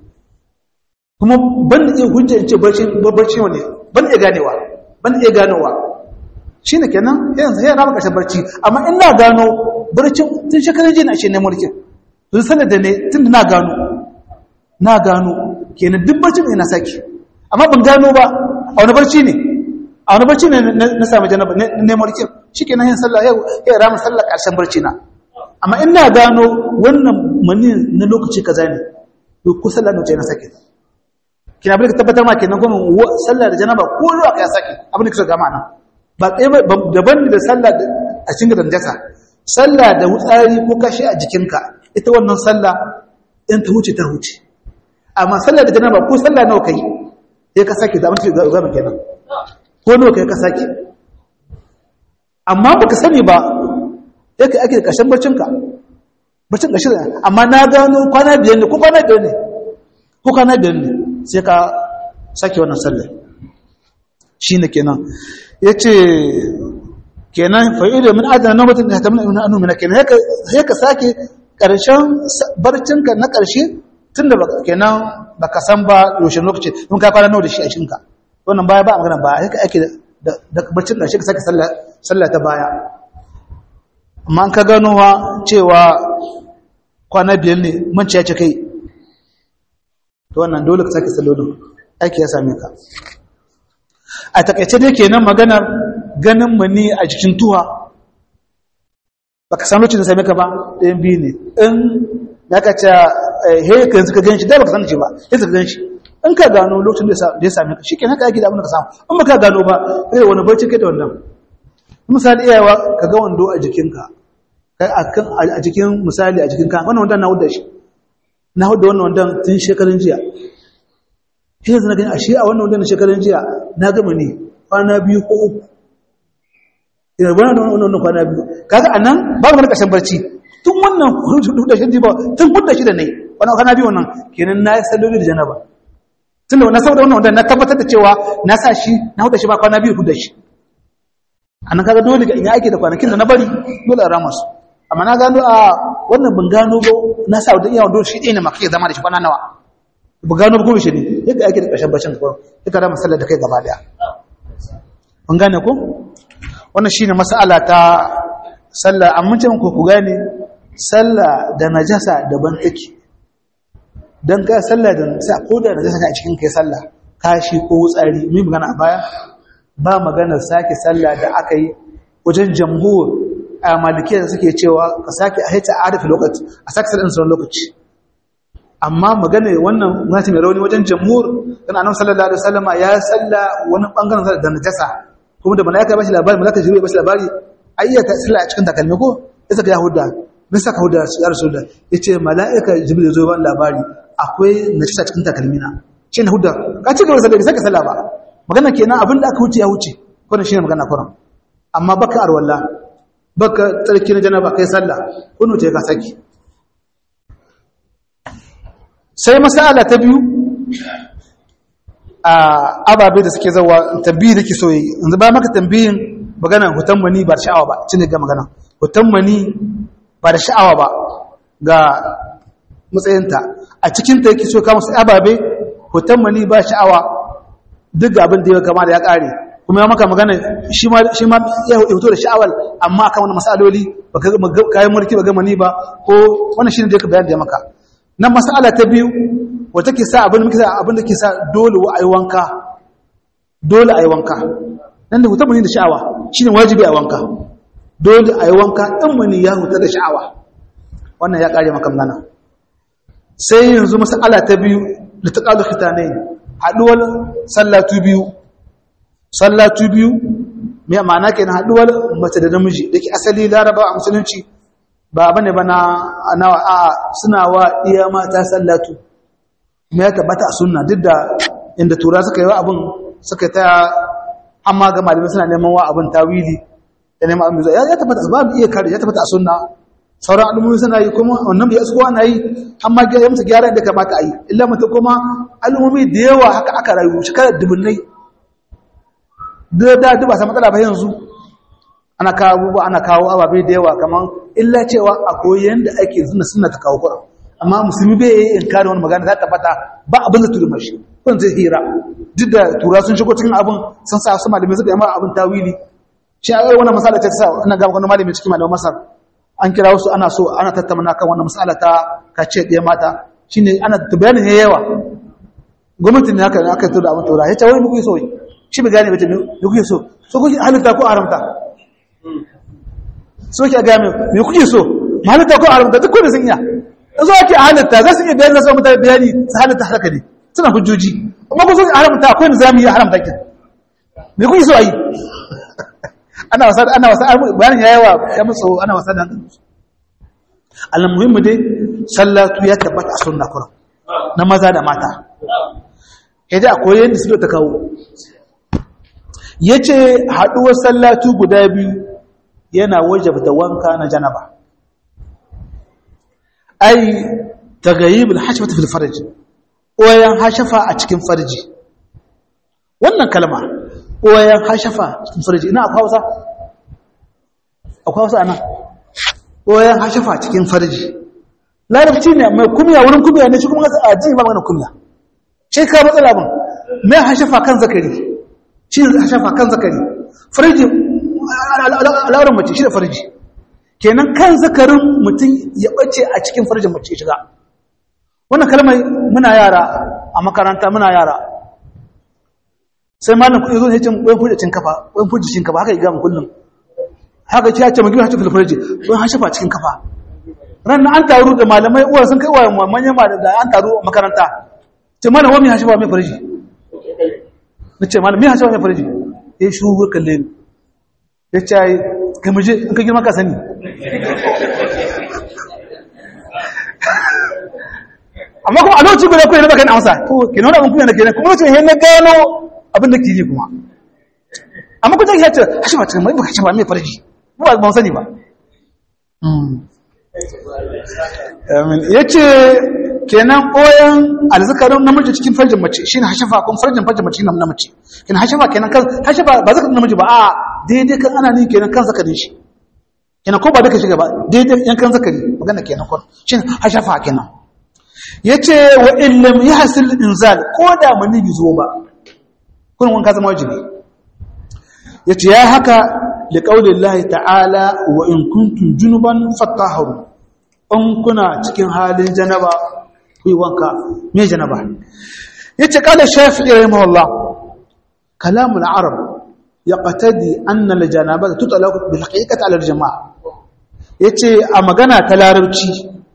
kuma ban iya hujja in ce barci barci ne ban iya ganewa ban iya ganowa shine kenan yanzu ya rama ƙarshen barci amma in na gano barcin tun shekarun jiya na ashe ne mulkin tun sanar da ne tun da na gano na gano kenan duk barcin ina saki amma ban gano ba a wani barci ne a wani barci ne na sami janaba ne mulkin shi ke yin sallah ya rama sallah ƙarshen barci na amma ina gano wannan mani na lokaci kaza ne to ko sallah ne na sake kina bari ka tabbatar ma kenan kuma sallah da janaba ko ruwa ka ya sake abin da kika ga ma'ana ba tsaye daban da sallah a cikin da najasa sallah da wutsari ko kashi a jikinka ita wannan sallah in ta huce ta huce amma sallah da janaba ko sallah nawa kai sai ka sake da abin da zama kenan ko nawa kai ka sake amma baka sani ba yake ake da kashin barcinka barcin kashi amma na gano kwana biyar ne ko kwana biyar ne ko kwana biyar ne sai ka sake wannan sallah shine kenan yace kenan fa'ida min adana nawmatin da tamna ibn anu min kenan sai ka sake karshen barcinka na karshe tunda kenan baka san ba yaushe lokaci in ka fara nawa da shi a shinka wannan baya ba magana ba haka ake da barcin karshe ka sake sallah sallah ta baya amma an ka gano wa cewa kwana biyar ne manci ya ce kai to wannan dole ka sake sallolin aiki ya same ka a takaice dai kenan maganar ganin mani a jikin tuwa baka san lokacin da same ka ba ɗayan biyu ne in ya ka ce he ka yanzu ka ganshi dai baka san shi ba yanzu ka ganshi in ka gano lokacin da ya same ka shikenan ka yake da abin da ka samu in baka gano ba kai wani barci kai da wannan misali iyawa ka ga wando a jikinka kai akan a jikin misali a jikinka wannan wanda na wuda shi na hudu wannan wanda tun shekarun jiya shi yanzu na gani a shi a wannan wanda shekarun jiya na gama ne kwana biyu ko uku ina bana da wannan kwana biyu kaga anan babu wani kashin barci tun wannan hudu da shi ba tun hudu shi da ne wannan kwana biyu wannan kenan na yi salloli da janaba tun da wannan saboda wannan wanda na tabbatar da cewa na sa shi na hudu shi ba kwana biyu hudu shi anan kaga dole ga ina ake da kwanakin da na bari dole a rama su amma na gano a wannan ban gano ba na sa da iya wando shi ɗaya ne maka zama da shi kwana nawa ba gano ba ko shi ne ya ga ake da ƙarshen bacin kawai ya kada masallar da kai gaba daya mun gane ku wannan shine mas'ala ta sallah amma ce ku ku gane sallah da najasa daban take dan ka sallah da sai ko da najasa a cikin kai sallah kashi ko wutsari mun magana a baya ba magana sake sallah da aka yi wajen jamhur a malikiya da suke cewa ka sake a haita arifi lokaci a sake sallah sauran lokaci amma magana wannan gwamnati mai rauni wajen jamhur kan annabi sallallahu alaihi wasallam ya salla wani bangaren da najasa kuma da malaika ba shi labari malaika jibril ba shi labari ayyata salla a cikin takalmi ko ya saka yahuda me saka yahuda ya rasulullah yace malaika jibril ya zo ba labari akwai najasa cikin takalmi na shi ne hudda ka ci gaba da sallah saka sallah ba magana kenan abin da aka wuce ya wuce wannan shine magana kuran amma baka arwalla baka tsarki na janaba kai sallah kunu ce ka saki sai masala ta biyu a ababe da suke zawa tambayi da ke so yi yanzu ba maka tambayin magana hutan mani ba da sha'awa ba cin ga magana hutan mani ba da sha'awa ba ga matsayinta a cikinta yake so kama su ababe hutan mani ba sha'awa duk ga abin da ya kama da ya kare kuma ya maka magana shi ma ya hoto da sha'awar amma akan wani masaloli ba kayan mulki ba gama ni ba ko wannan shi ne da ya bayan da ya maka nan masala ta biyu wata ke sa abin da abin da ke sa dole wa ayi wanka dole ayi wanka nan da hutar mani da sha'awa shine wajibi a wanka dole ayi wanka in mani ya huta da sha'awa wannan ya kare maka magana sai yanzu masala ta biyu da ta kalu khitanai haduwar sallatu biyu sallatu biyu me ma'ana kenan haduwar mace da namiji dake asali laraba a musulunci ba bane bana nawa a suna wa iya mata sallatu me ya tabbata a sunna duk da inda tura suka yi wa abin suka ta amma ga malamai suna neman wa abin tawili da neman abin zuwa ya tabbata ba mu iya kare ya tabbata a sunna sauran al'ummomi suna yi kuma wannan bai su ana yi amma ya musu gyara da kamata a yi illa mutum kuma al'ummomi da yawa haka aka rayu shekarar dubunnai da da duba sa matsala ba yanzu ana kawo abubuwa ana kawo ababe da yawa kamar illa cewa a koyi yanda ake zuna suna ta kawo kura amma musulmi bai yi in kare wani magana ta tabbata ba abin da turi mashi kun zai hira duk da tura sun shigo cikin abin sun sa su malamai suka yi ma abin tawili shi a wannan masala ta sa ana ga wani malami cikin malamin masar an kira wasu ana so ana tattauna kan wannan masala ta kace ɗaya mata shine ana bayanin ya yawa gwamnatin ne haka aka tura abin tura ya ce wani muku so shi bai gane ba ce me kuke so so kuke halitta ko haramta so ke ga me kuke so halitta ko haramta duk wanda sun iya zo ake halitta za su iya bayani na so mutane bayani su halitta haka ne suna hujjoji amma ko so haramta akwai nizami ya haramta kin me kuke so ayi ana wasa ana wasa bayanin yayi wa ya musu ana wasa da almuhimmu dai sallatu ya tabbata a sunna kuran na maza da mata yadda akwai yadda su ta kawo yace haduwar sallatu guda biyu yana wajabta wanka na janaba ai tagayibul hashfata fil farj oyan hashafa a cikin farji wannan kalma oyan hashafa cikin farji ina akwai Hausa akwai Hausa ana oyan hashafa cikin farji larabci ne mai kumya wurin kumya ne shi kuma a ji ba mana kumya sai ka matsala ban mai hashafa kan zakari shi hashafa kan zakari farji al'auran mace shi da farji kenan kan zakarin mutum ya bace a cikin farjin mace shiga wannan kalmar muna yara a makaranta muna yara sai malam kuɗi zo ne cin wani fujicin kafa wani fujicin kafa haka yi gama kullum haka ce ya ce magana hajji filfarji wani hashafa cikin kafa ran an taru da malamai uwa sun kai wa manyan da an taru a makaranta ce malam wani hashafa mai farji na ce malam mai hashafa mai farji ya yi shuru kalle ni ya ce ai ka muje in ka girma ka sani amma kuma a lokacin guda kuwa na baka na amsa to ke nuna abin kuma na kenan kuma lokacin na gano abin da ke yi kuma amma kuma ya ce hashe ba cikin mai baka hashe ba mai farji ba ba sani ba ya ce kenan ɓoyan alzakarin namiji cikin farjin mace shi ne hashafa kun farjin farjin mace na mace kenan hashafa kenan kan hashafa ba zakarin namiji ba a daidai kan ana ni kenan kan zakarin shi kenan ko ba duka shiga ba daidai yan kan zakari magana kenan kun shi ne hashafa kenan yace wa illam yahsil inzal ko da mani bi zo ba kun wanka zama wajibi yace ya haka li qaulillahi ta'ala wa in kuntum junuban fatahharu in kuna cikin halin janaba ku yi wanka me janaba yace kala shafi'i rahimahullah kalamul arab yaqtadi anna al janabata tutlaqu bil haqiqati ala al jamaa yace a magana ta larabci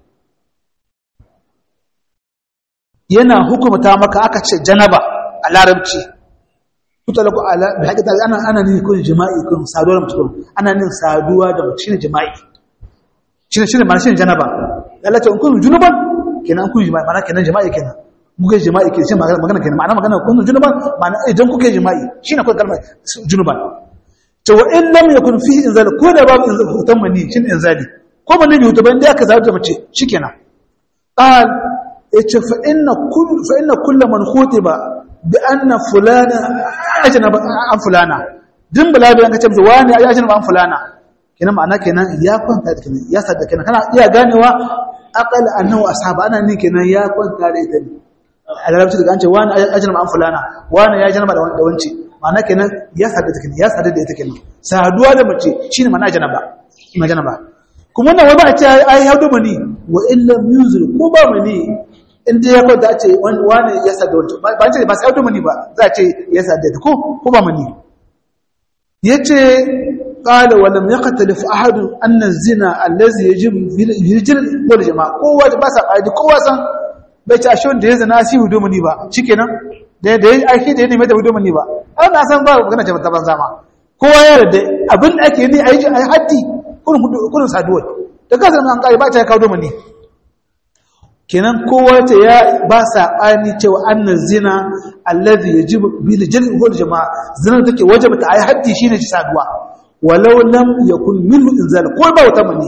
yana hukumta maka aka ce janaba a larabci tutlaqu ala bil haqiqati ana ana ne kun jima'i kun saduwa da mutum ana ne saduwa da mutum shine jima'i shine shine ma'ana shine janaba Allah ta kun junuban kenan kun jima'i ma'ana kenan jima'i kenan kuke jima'i ke shi magana kenan ma'ana magana kun junuban ma'ana idan kuke jima'i shine kawai kalmar junuban to wa in lam yakun fihi inzal ko da babu inzal hutan mani shin inzali ko mani bi hutan da aka zaɓa mace shikenan qal yace fa inna kull fa inna kull man khutiba bi anna fulana ajnaba an fulana din balabi an kace wani ya ajnaba an fulana kenan ma'ana kenan ya kwanta da kenan ya sadda kenan kana iya ganewa aqal annahu ashaba ana ne kenan ya kwanta da ita a larabci daga an ce wani ajnaba an fulana wani ya janaba da wance ma'ana kenan ya sadda da kenan ya sadda da ita kenan saduwa da mace shine ma'ana janaba ina janaba kuma wannan wani ba a ce ai haudu mani wa illa yuzil ko ba mani in dai ya kwanta a ce wani ya sadda wance ba ce ba sai haudu mani ba za a ce ya sadda ta ko ko ba mani yace قال ولم يختلف احد ان الزنا الذي يجب يجب والجماعه kowa ba sa kaidi kowa san bai ci ashe wanda ya zina shi hudu muni ba shikenan da da aiki da ne mai da hudu muni ba an na san ba magana ce ta banza ma kowa ya yarda abin da ake ni ayi ayi haddi kurin hudu kurin saduwa da kaza an kai ba ta kawo hudu muni kenan kowa ta ya ba sa ani cewa annan zina alladhi yajibu bil jalb wal jamaa zina take wajaba ta ayi haddi shine ci saduwa walau lam yakun minhu inzal ko ba wata mani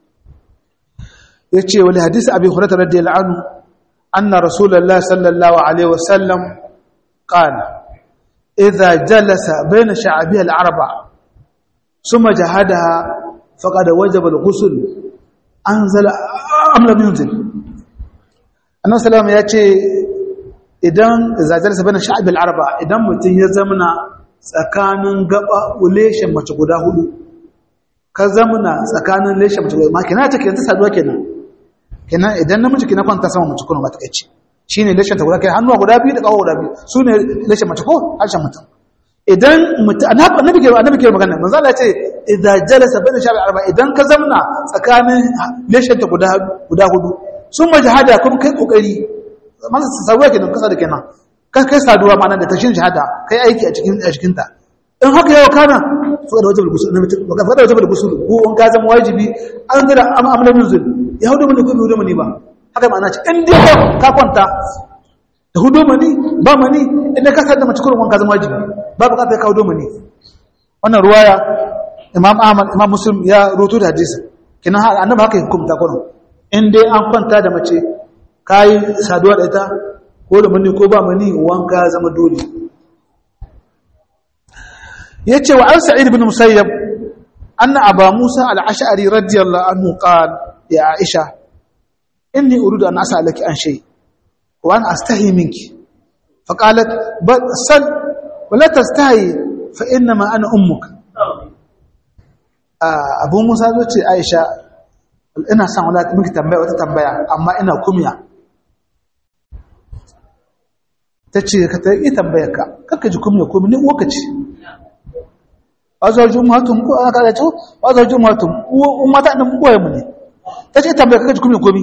yace wani hadisi abi hurairah radiyallahu anhu anna rasulullahi sallallahu alaihi wasallam qala idha jalasa bayna sha'abiha al-arba thumma jahadaha faqad wajaba al-ghusl anzala am lam yunzil annabi sallallahu yace idan idza jalasa bayna sha'abiha al-arba idan mutun ya zamana tsakanin gaba leshen mace guda hudu ka zamuna tsakanin leshen mace guda ma kina ta kenta saduwa kenan kenan idan namiji kina kwanta sama mace kuma ba ta kace shine leshen ta guda kai hannuwa guda biyu da kawo guda biyu sune leshen mace ko harshen mutum idan mutum annabi ke annabi ke magana manzo Allah ya ce idza jalasa bayna shabi arba idan ka zamna tsakanin leshen ta guda guda hudu sun majahada kuma kai kokari masa saduwa kenan kasa da kenan ka kai saduwa ma'ana da tashin shahada kai aiki a cikin a cikin ta in haka yawa kana fada wajibul gusul ne fada wajibul gusul ko in ka zama wajibi an zira amma amna nuzul ya hudu mani ko bai hudu mani ba haka ma'ana ce in dai ka kwanta da hudu mani ba mani idan ka sadda mace kurin wanka zama wajibi ba bukata ka hudu mani wannan ruwaya imam ahmad imam muslim ya rutu da hadisi kinan annabi haka hukunta kurin in dai an kwanta da mace kai saduwa da ita ko da mani ko ba mani wanka zama dole yace wa an sa'id ibn musayyab anna aba musa al-ash'ari radiyallahu anhu qala ya aisha inni uridu an as'alaki an shay wa an astahi minki faqalat bal sal wa la tastahi fa inma ana ummuk abu musa zo ce aisha ina son wala miki tambaya wata tambaya amma ina kumya ta ce ka ta yi tambayar ka kakka ji kuma komi ne uwaka ce wazar jumhatun ko aka da cewa wazar jumhatun uwa mata nan uwaye mu ne ta ce tambayar kakka ji kuma komi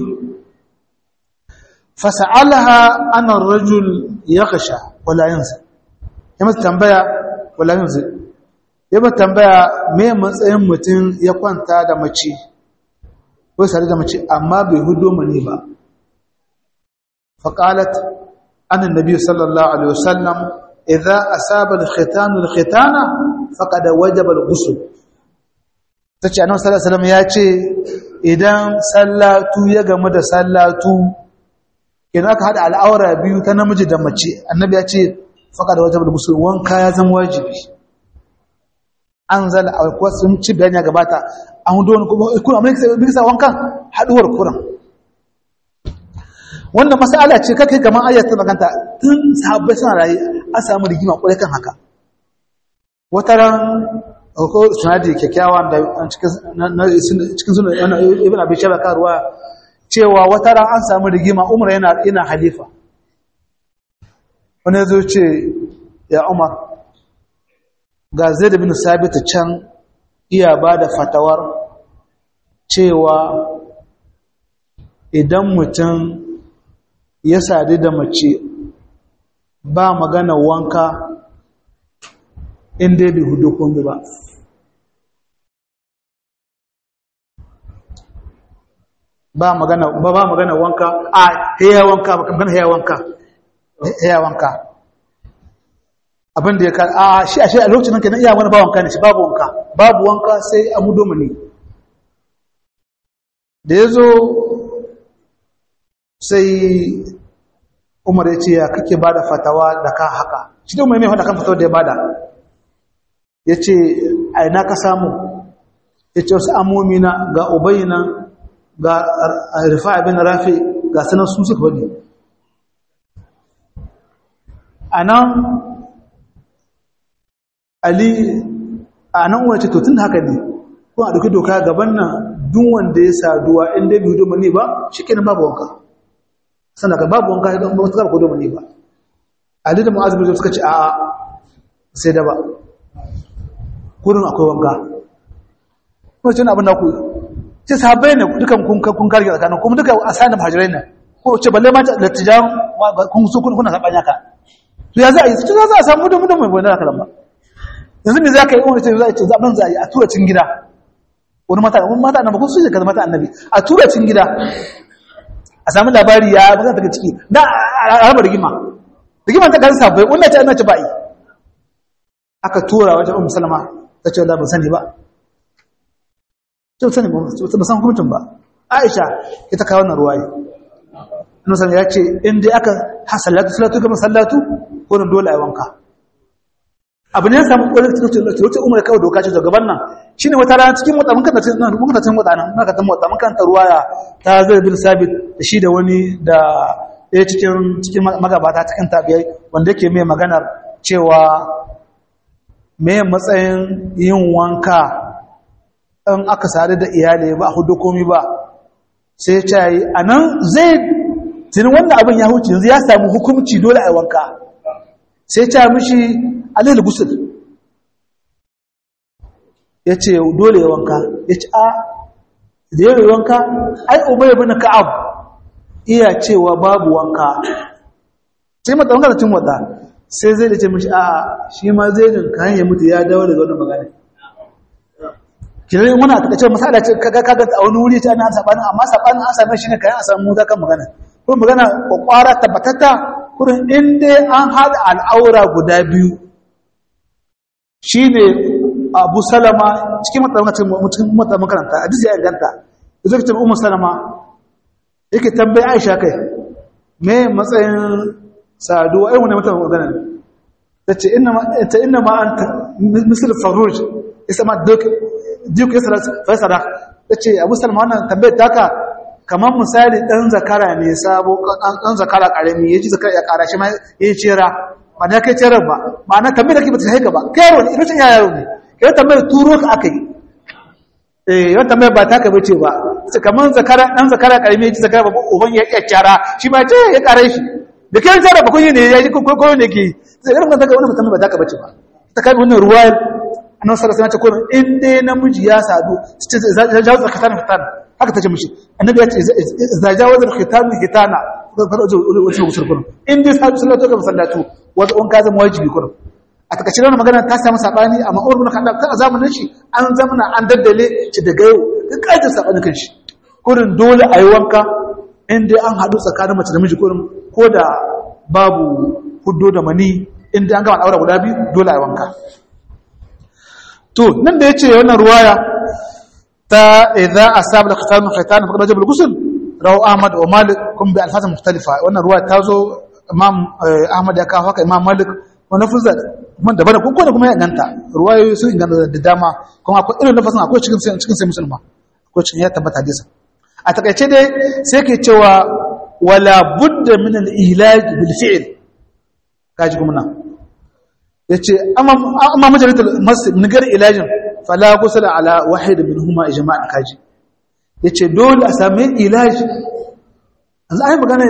fasa'alaha ana rajul ya kasha wala yanzu ya masa tambaya wala yanzu ya masa tambaya me matsayin mutum ya kwanta da mace ko sare da mace amma bai hudo mani ba faqalat أن النبي صلى الله عليه وسلم إذا أصاب الختان الختانة فقد وجب الغسل tace annabi sallallahu alaihi wasallam ya ce idan sallatu ya gamu da sallatu idan aka hada al'aura biyu ta namiji da mace annabi ya ce faqad wajibul ghusl wanka ya zama wajibi anzala alkuwa sun ci bayani gabata an don kuma kuma amma bisa wankan haduwar kuran wannan mas'ala ce kake kamar ayat ta maganta tun sahabbai suna rayu an samu rigima kwarai kan haka wata ran ko sunadi kyakkyawa da cikin sunan ibn abi shaba karuwa cewa wata ran an samu rigima umar yana ina halifa wani zo ce ya umar ga zaid bin sabit can iya ba da fatawar cewa idan mutum ya sadu da mace ba magana wanka inda bai hudu kundu ba ba magana ba ba magana wanka a heya wanka ba kan heya wanka heya wanka abin da ya ka a shi a shi a lokacin kenan iya wani ba wanka ne shi babu wanka babu wanka sai a mudo mani da ya zo sai umar ya ce ya kake ba da fatawa da ka haka shi da umar mai fata kan fatawa da ya bada ya ce a ina ka samu ya ce wasu amomina ga ubayina ga rufa abin rafi ga sanar su suka faɗi a nan ali a nan wace to tun haka ne kuma a ɗauki doka gaban nan duk wanda ya saduwa inda bai hudu mani ba shi kenan babu wanka sannan ka babu wanka idan ba ta hudu mani ba ali da mu'azu bin suka ce a'a sai da ba kurin akwai wanka kuma ce abin da ku ce sahabbai ne dukan kun kun karge tsakanin kuma duka asanin hajirai ne ko ce balle ma da tijan kun su kuna sabanya ka to ya za a yi su za a samu da mutum mai gona da kalamba yanzu me za ka yi wani ce za a ce zaɓen za a yi a tura cin gida wani mata wani mata annabi kun su ce kaza mata annabi a tura cin gida a samu labari ya ba daga ciki da a raba rigima rigima ta kan sabbai wannan ce annabi ba'i aka tura wajen ummu salama ta ce da ban sani ba ce sani ba ba san hukuncin ba aisha ita kawo wannan ruwaye nusan ya ce in dai aka hasallatu salatu kamar sallatu ko dole a wanka abu ne ya samu ƙwarar wata umar kawai doka ce gaban nan shi ne wata rana cikin wata mun kanta cikin mun kanta cikin wata nan mun kanta wata mun kanta ruwaya ta zai bin sabit da shi da wani da ɗaya cikin cikin magabata cikin tabiyai wanda yake mai maganar cewa me matsayin yin wanka in aka sadu da iyali ba hudu komi ba sai ce yi a nan zai tuni wannan abin ya huce yanzu ya samu hukumci dole a wanka sai ce mishi alil gusul ya ce dole ya wanka ya ce a da yawai wanka ai umar ya bane ka'ab iya cewa babu wanka sai mata wanka da cin wata sai zai da ce mishi a shi ma zai jin kayan ya mutu ya dawo daga wani magana kiran wani a takaice masala ce kaga kaga a wani wuri ta ana sabanin amma sabanin an same shi ne kayan a samu kan magana kuma magana kwakwara tabbatata kurin inda an haɗa al'aura guda biyu shi ne abu salama cikin mata makaranta a disi ya ganta da zai fitar umar salama yake tambayi aisha kai me matsayin saduwa ai wani mata magana ta ce ina ma an ta misal faruj isa ma duk ya faisara ta ce abu salama wannan tambayar taka kamar misali ɗan zakara ne sabo ɗan zakara ƙarami ya ji zakara ya ƙara shi ma ya yi cera ba na kai cerar ba ba na tambayar da ke ba ta haika ba kai yaro ne irin ya yaro ne kai tambayar turo ka aka yi eh yawan tambayar ba ta ka bace ba sai kamar zakara ɗan zakara ƙarami ya ji zakara ba uban ya iya cara shi ma ce ya ƙara shi da kai cera ba kun yi ne ya ji ko ko ne ke sai irin kan wani mutum ba ta ka bace ba ta kai wannan ruwayar annabi sallallahu alaihi wasallam ya ce ko in dai namiji ya sadu sai ya jawo zakatan fitan haka ta ce mishi annabi ya ce za jawazar khitam hitana wasu gusur kurum in dai sabu sallatu ga sallatu wasu on ka zama wajibi kurum a takaice wannan magana ta samu sabani amma Umar bin Khattab ta zamanin shi an zamana an daddale shi daga yau duk kajin sabani kan shi kurin dole a yi wanka in dai an haɗu tsakanin mace da miji kurin ko da babu huddo da mani in dai an gama daura guda biyu dole a yi wanka to nan da yace wannan ruwaya تا إذا أصاب الختان ختان فقد وجب الغسل رواه أحمد ومالك كم بألفاظ مختلفة وأن رواية تازو إمام أحمد يكا هكا إمام مالك ونفذ من دبنا كون كون كما يغنتا رواية سو يغنتا da dama kuma akwai irin nafasin akwai cikin cikin sai musulma akwai cikin ya tabbata hadisi a takaice dai sai ke cewa wala budda min al-ihlaj bil fi'l kaji kuma nan yace amma amma majalatul masjid min gar ilajin fala ghusla ala wahid minhuma ijma'an kaji yace dole a sami ilaji an ai magana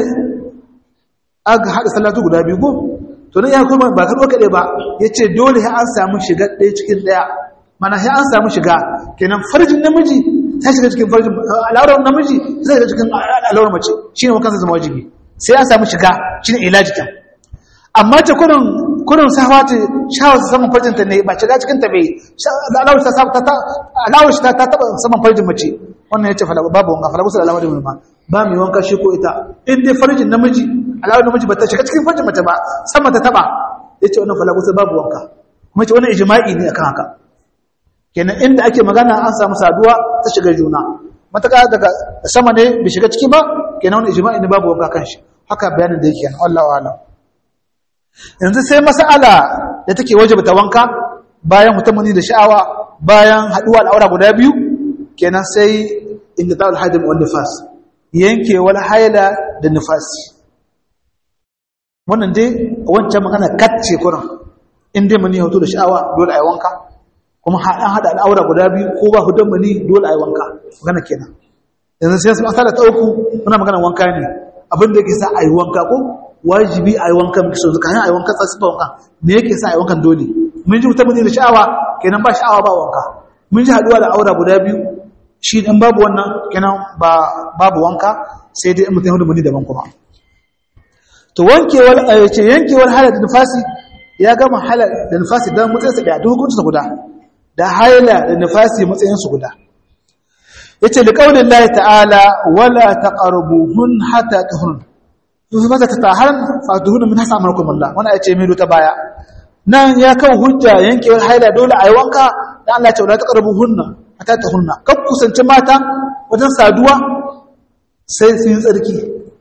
aga hada salatu guda biyu go to ne ya kuma ba ka doka dai ba yace dole sai an samu shiga ɗaya cikin ɗaya mana sai an samu shiga kenan farjin namiji sai shiga cikin farjin al'aurar namiji sai shiga cikin al'aurar mace shine wakan sa zama wajibi sai an samu shiga shine ilaji kan amma ta kurin kurin sawa ta shawar ta saman farjin ta ne ba shiga cikin ta bai al'aurar ta ta al'aurar ta ta taba saman farjin mace wannan yace fala babu wanka fala gusul al'aurar ma ba mai wanka shi ko ita in dai farjin namiji al'aurar namiji ba ta shiga cikin farjin mace ba sama ta taba yace wannan fala gusul babu wanka kuma ce wannan ijma'i ne akan haka kenan inda ake magana an samu saduwa ta shiga juna mataka daga sama ne bai shiga ciki ba kenan wani ijma'i ne babu wanka kan shi haka bayanin da yake Allah wa'ala yanzu sai mas'ala da take wajiba ta wanka bayan mutumuni da sha'awa bayan haduwa al'aura guda biyu kenan sai inqita'ul hadim wal nifas yankewar haila da nifasi wannan dai wancan magana kacce kuran in dai mani hoto da sha'awa dole a yi wanka kuma an haɗa al'aura guda biyu ko ba hudan mani dole a yi wanka magana kenan yanzu sai sun asala ta uku muna magana wanka ne abin da yake sa a yi wanka ko wajibi a yi wanka muke so zuka a yi wanka sa sifa wanka me yake sa a yi wankan dole mun ji mutum da sha'awa kenan ba sha'awa ba wanka mun ji haɗuwa da aura guda biyu shi dan babu wannan kenan ba babu wanka sai dai mutum hudu mani daban kuma to wankewar ce yankewar halar da nufasi ya gama halar da nufasi don matsayinsa ɗaya duk hukuncinsa guda da haila da nufasi matsayinsu guda ya ce da ƙaunin layi ta'ala wala ta ƙarbuhun hata ta hunun su mata ta taharar fatuhunan min hasa amarkun Allah wani ya ce mai ta baya nan ya kan hujja yankewar haila dole a yi wanka da Allah ce wala ta ƙarbuhun hata ta hunna kan kusanci mata wajen saduwa sai sun yi tsarki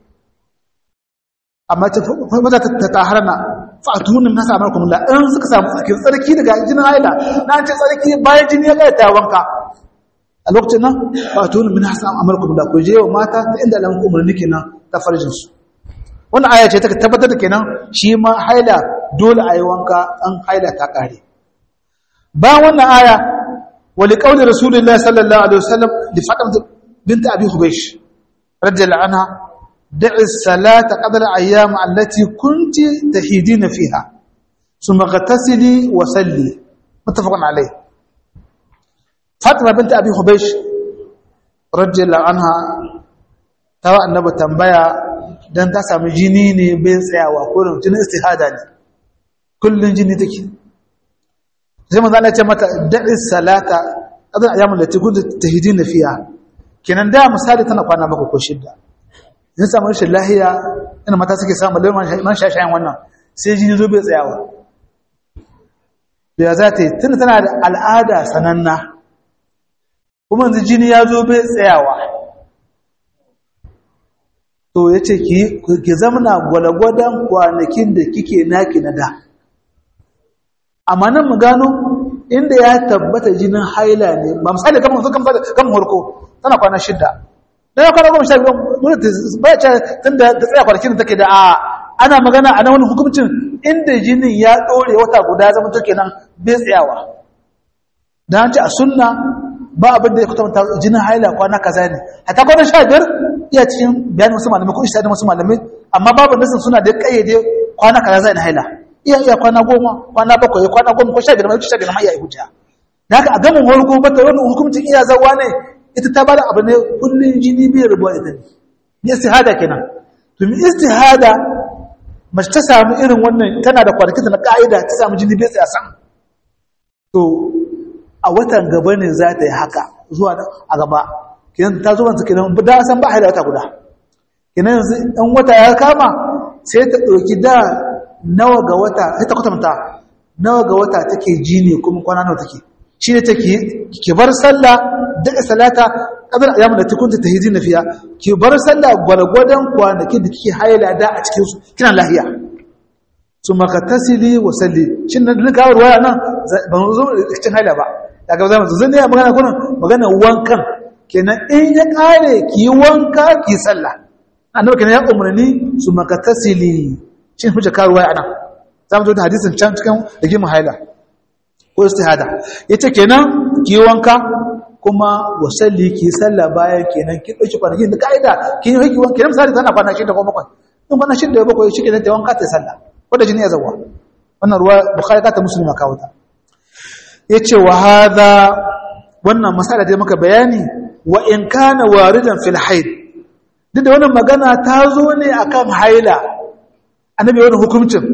amma mata ta taharana fatuhunan min hasa amarkun Allah in suka samu tsarki tsarki daga jinin haila na ce tsarki bayan jini ya ta wanka a lokacin nan fatuhunan min hasa amarkun Allah ku je wa mata ta inda alamun umarni kenan ta farjinsu wannan aya ce ta tabbatar da kenan shi ma haila dole a yi wanka an haila ta kare ba wannan aya wali qauli rasulullahi sallallahu alaihi wasallam li fatima bint abi hubaysh radiyallahu anha da'i salata qadra ayyam allati kunti tahidina fiha thumma ghatasili wa salli muttafaqun alayh fatima bint abi hubaysh radiyallahu anha tawa annabi tambaya don ta sami jini ne bai tsayawa kurin jinin istihada ne kullum jini take sai manzo Allah ya ce mata da'i salata adan ayyamun da tikun tahidin fiya kenan da misali tana kwana bakwai ko shidda in samu rashin lahiya ina mata suke samu da man shashayen wannan sai jini zo bai tsayawa da za ta yi tunda tana da al'ada sananna kuma yanzu jini ya zo bai tsayawa to ya ce ki zamana gwalagwadon kwanakin da kike naki na da amma nan mu gano inda ya tabbata jinin haila ne ba misali kan mutu kan harko tana kwana shidda dan kwana goma sha biyu ba ya tun da ta tsaya kwanakin da take da a ana magana a nan wani hukuncin inda jinin ya ɗore wata guda zama take nan bai tsayawa da an ce a sunna ba abin da ya kuta jinin haila kwana kaza ne hatta kwana sha biyar iya cikin bayanin wasu malamai ko isa da wasu malamai amma babu nasin suna da kayyade kwana kaza zai na haila iya iya kwana goma kwana bakwai kwana goma ko sha biyar mai sha biyar mai iya hujja da haka a gamin warko bata wani hukuncin iya zawa ne ita ta bada abu ne kullun jini bai rubuwa ita ne ni istihada kenan to mi istihada mace ta samu irin wannan tana da kwanakin na ka'ida ta samu jini bai tsaya san to a watan gaba ne za ta yi haka zuwa a gaba kinan ta zo manta kinan da san ba haila wata guda kinan yanzu in wata ya kama sai ta ɗauki da nawa ga wata sai ta kwatanta nawa ga wata take ji ne kuma kwana nawa take shi ne take ki bar sallah daga salata kadar ayyamu da tukunta tahidin fiya ki bar sallah gwalgwadan kwanakin da kike haila da a cikin su kina lahiya summa tasili wa salli shin nan ga ruwaya nan ban zo cikin haila ba daga zama zan ne magana kuna magana wankan kenan in ya kare ki yi wanka ki sallah annabi kenan ya umarni su makatasili shi hujja karuwa a nan za mu zo da hadisin can cikin rigimin haila ko istihada yace kenan ki wanka kuma wasalli ki sallah bayan kenan ki dauki kwanakin da kaida ki yi hiki wanka kenan misali tana kwana shi da ko bakwai in kwana shi da bakwai shi kenan ta wanka ta sallah wanda jini ya zawa wannan ruwa bukhari ka ta muslima kawo ta yace wa hadha wannan masala da muka bayani wa in kana waridan fil haid duk da wannan magana ta zo ne akan haila annabi wannan hukuncin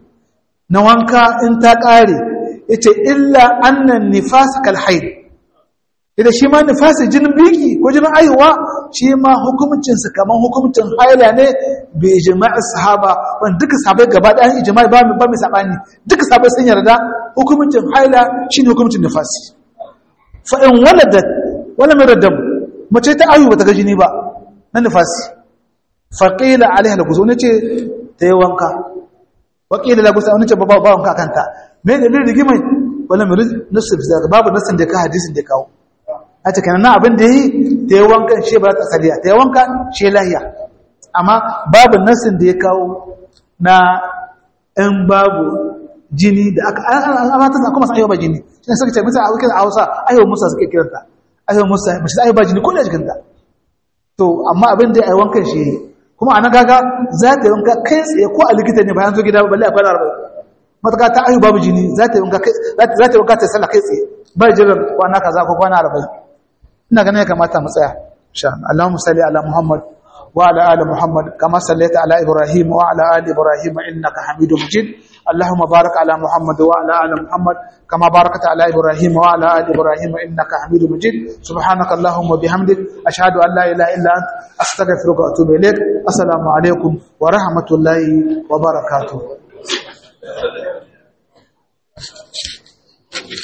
na wanka in ta kare yace illa annan nifas kal haid idan shi ma nifasi jinin biki ko jinin aihuwa shi ma hukuncin su kaman hukuncin haila ne bi ijma'i sahaba wan duka sahabbai gaba da ijma'i ba ba mai sabani duka sahabbai sun yarda hukuncin haila shine hukuncin nifasi fa in waladat wala miradam mace ta aihu bata ga jini ba na nifasi fa qila alaiha al-ghusl ce ta yi wanka wa qila la ghusl ne ce ba ba wanka kanta me ne rigimai wala mirid nasib zaka babu nasin da ka hadisin da kawo a cikin nan abin da yi ta yi wankan shi ba ta saliya ta yi wanka shi lahiya amma babu nasin da ya kawo na in babu jini da aka amata sa kuma sa ayyuba jini shi ne suka ce misa a wakil a hausa ayyuba musa suke kiranta ayyuba musa mace ayyuba jini kullum jikinta to amma abin da ya yi wankan shi kuma a nan gaga za ta yi wanka kai tsaye ko a likita ne bayan zo gida balle a kwana arba'in matuka ta ayyuba babu jini za ta yi wanka ta sallah kai tsaye ba jiran kwana kaza ko kwana arba'in ina ganin ya kamata mu tsaya insha Allah Allahumma salli ala Muhammad wa ala ali Muhammad kama sallaita ala Ibrahim wa ala ali Ibrahim innaka Hamidum Majid Allahumma barik ala Muhammad wa ala ali Muhammad kama barakta ala Ibrahim wa ala ali Ibrahim innaka Hamidum Majid subhanaka Allahumma bihamdik ashhadu an la ilaha illa ant astaghfiruka wa atubu ilaik assalamu alaikum wa rahmatullahi wa barakatuh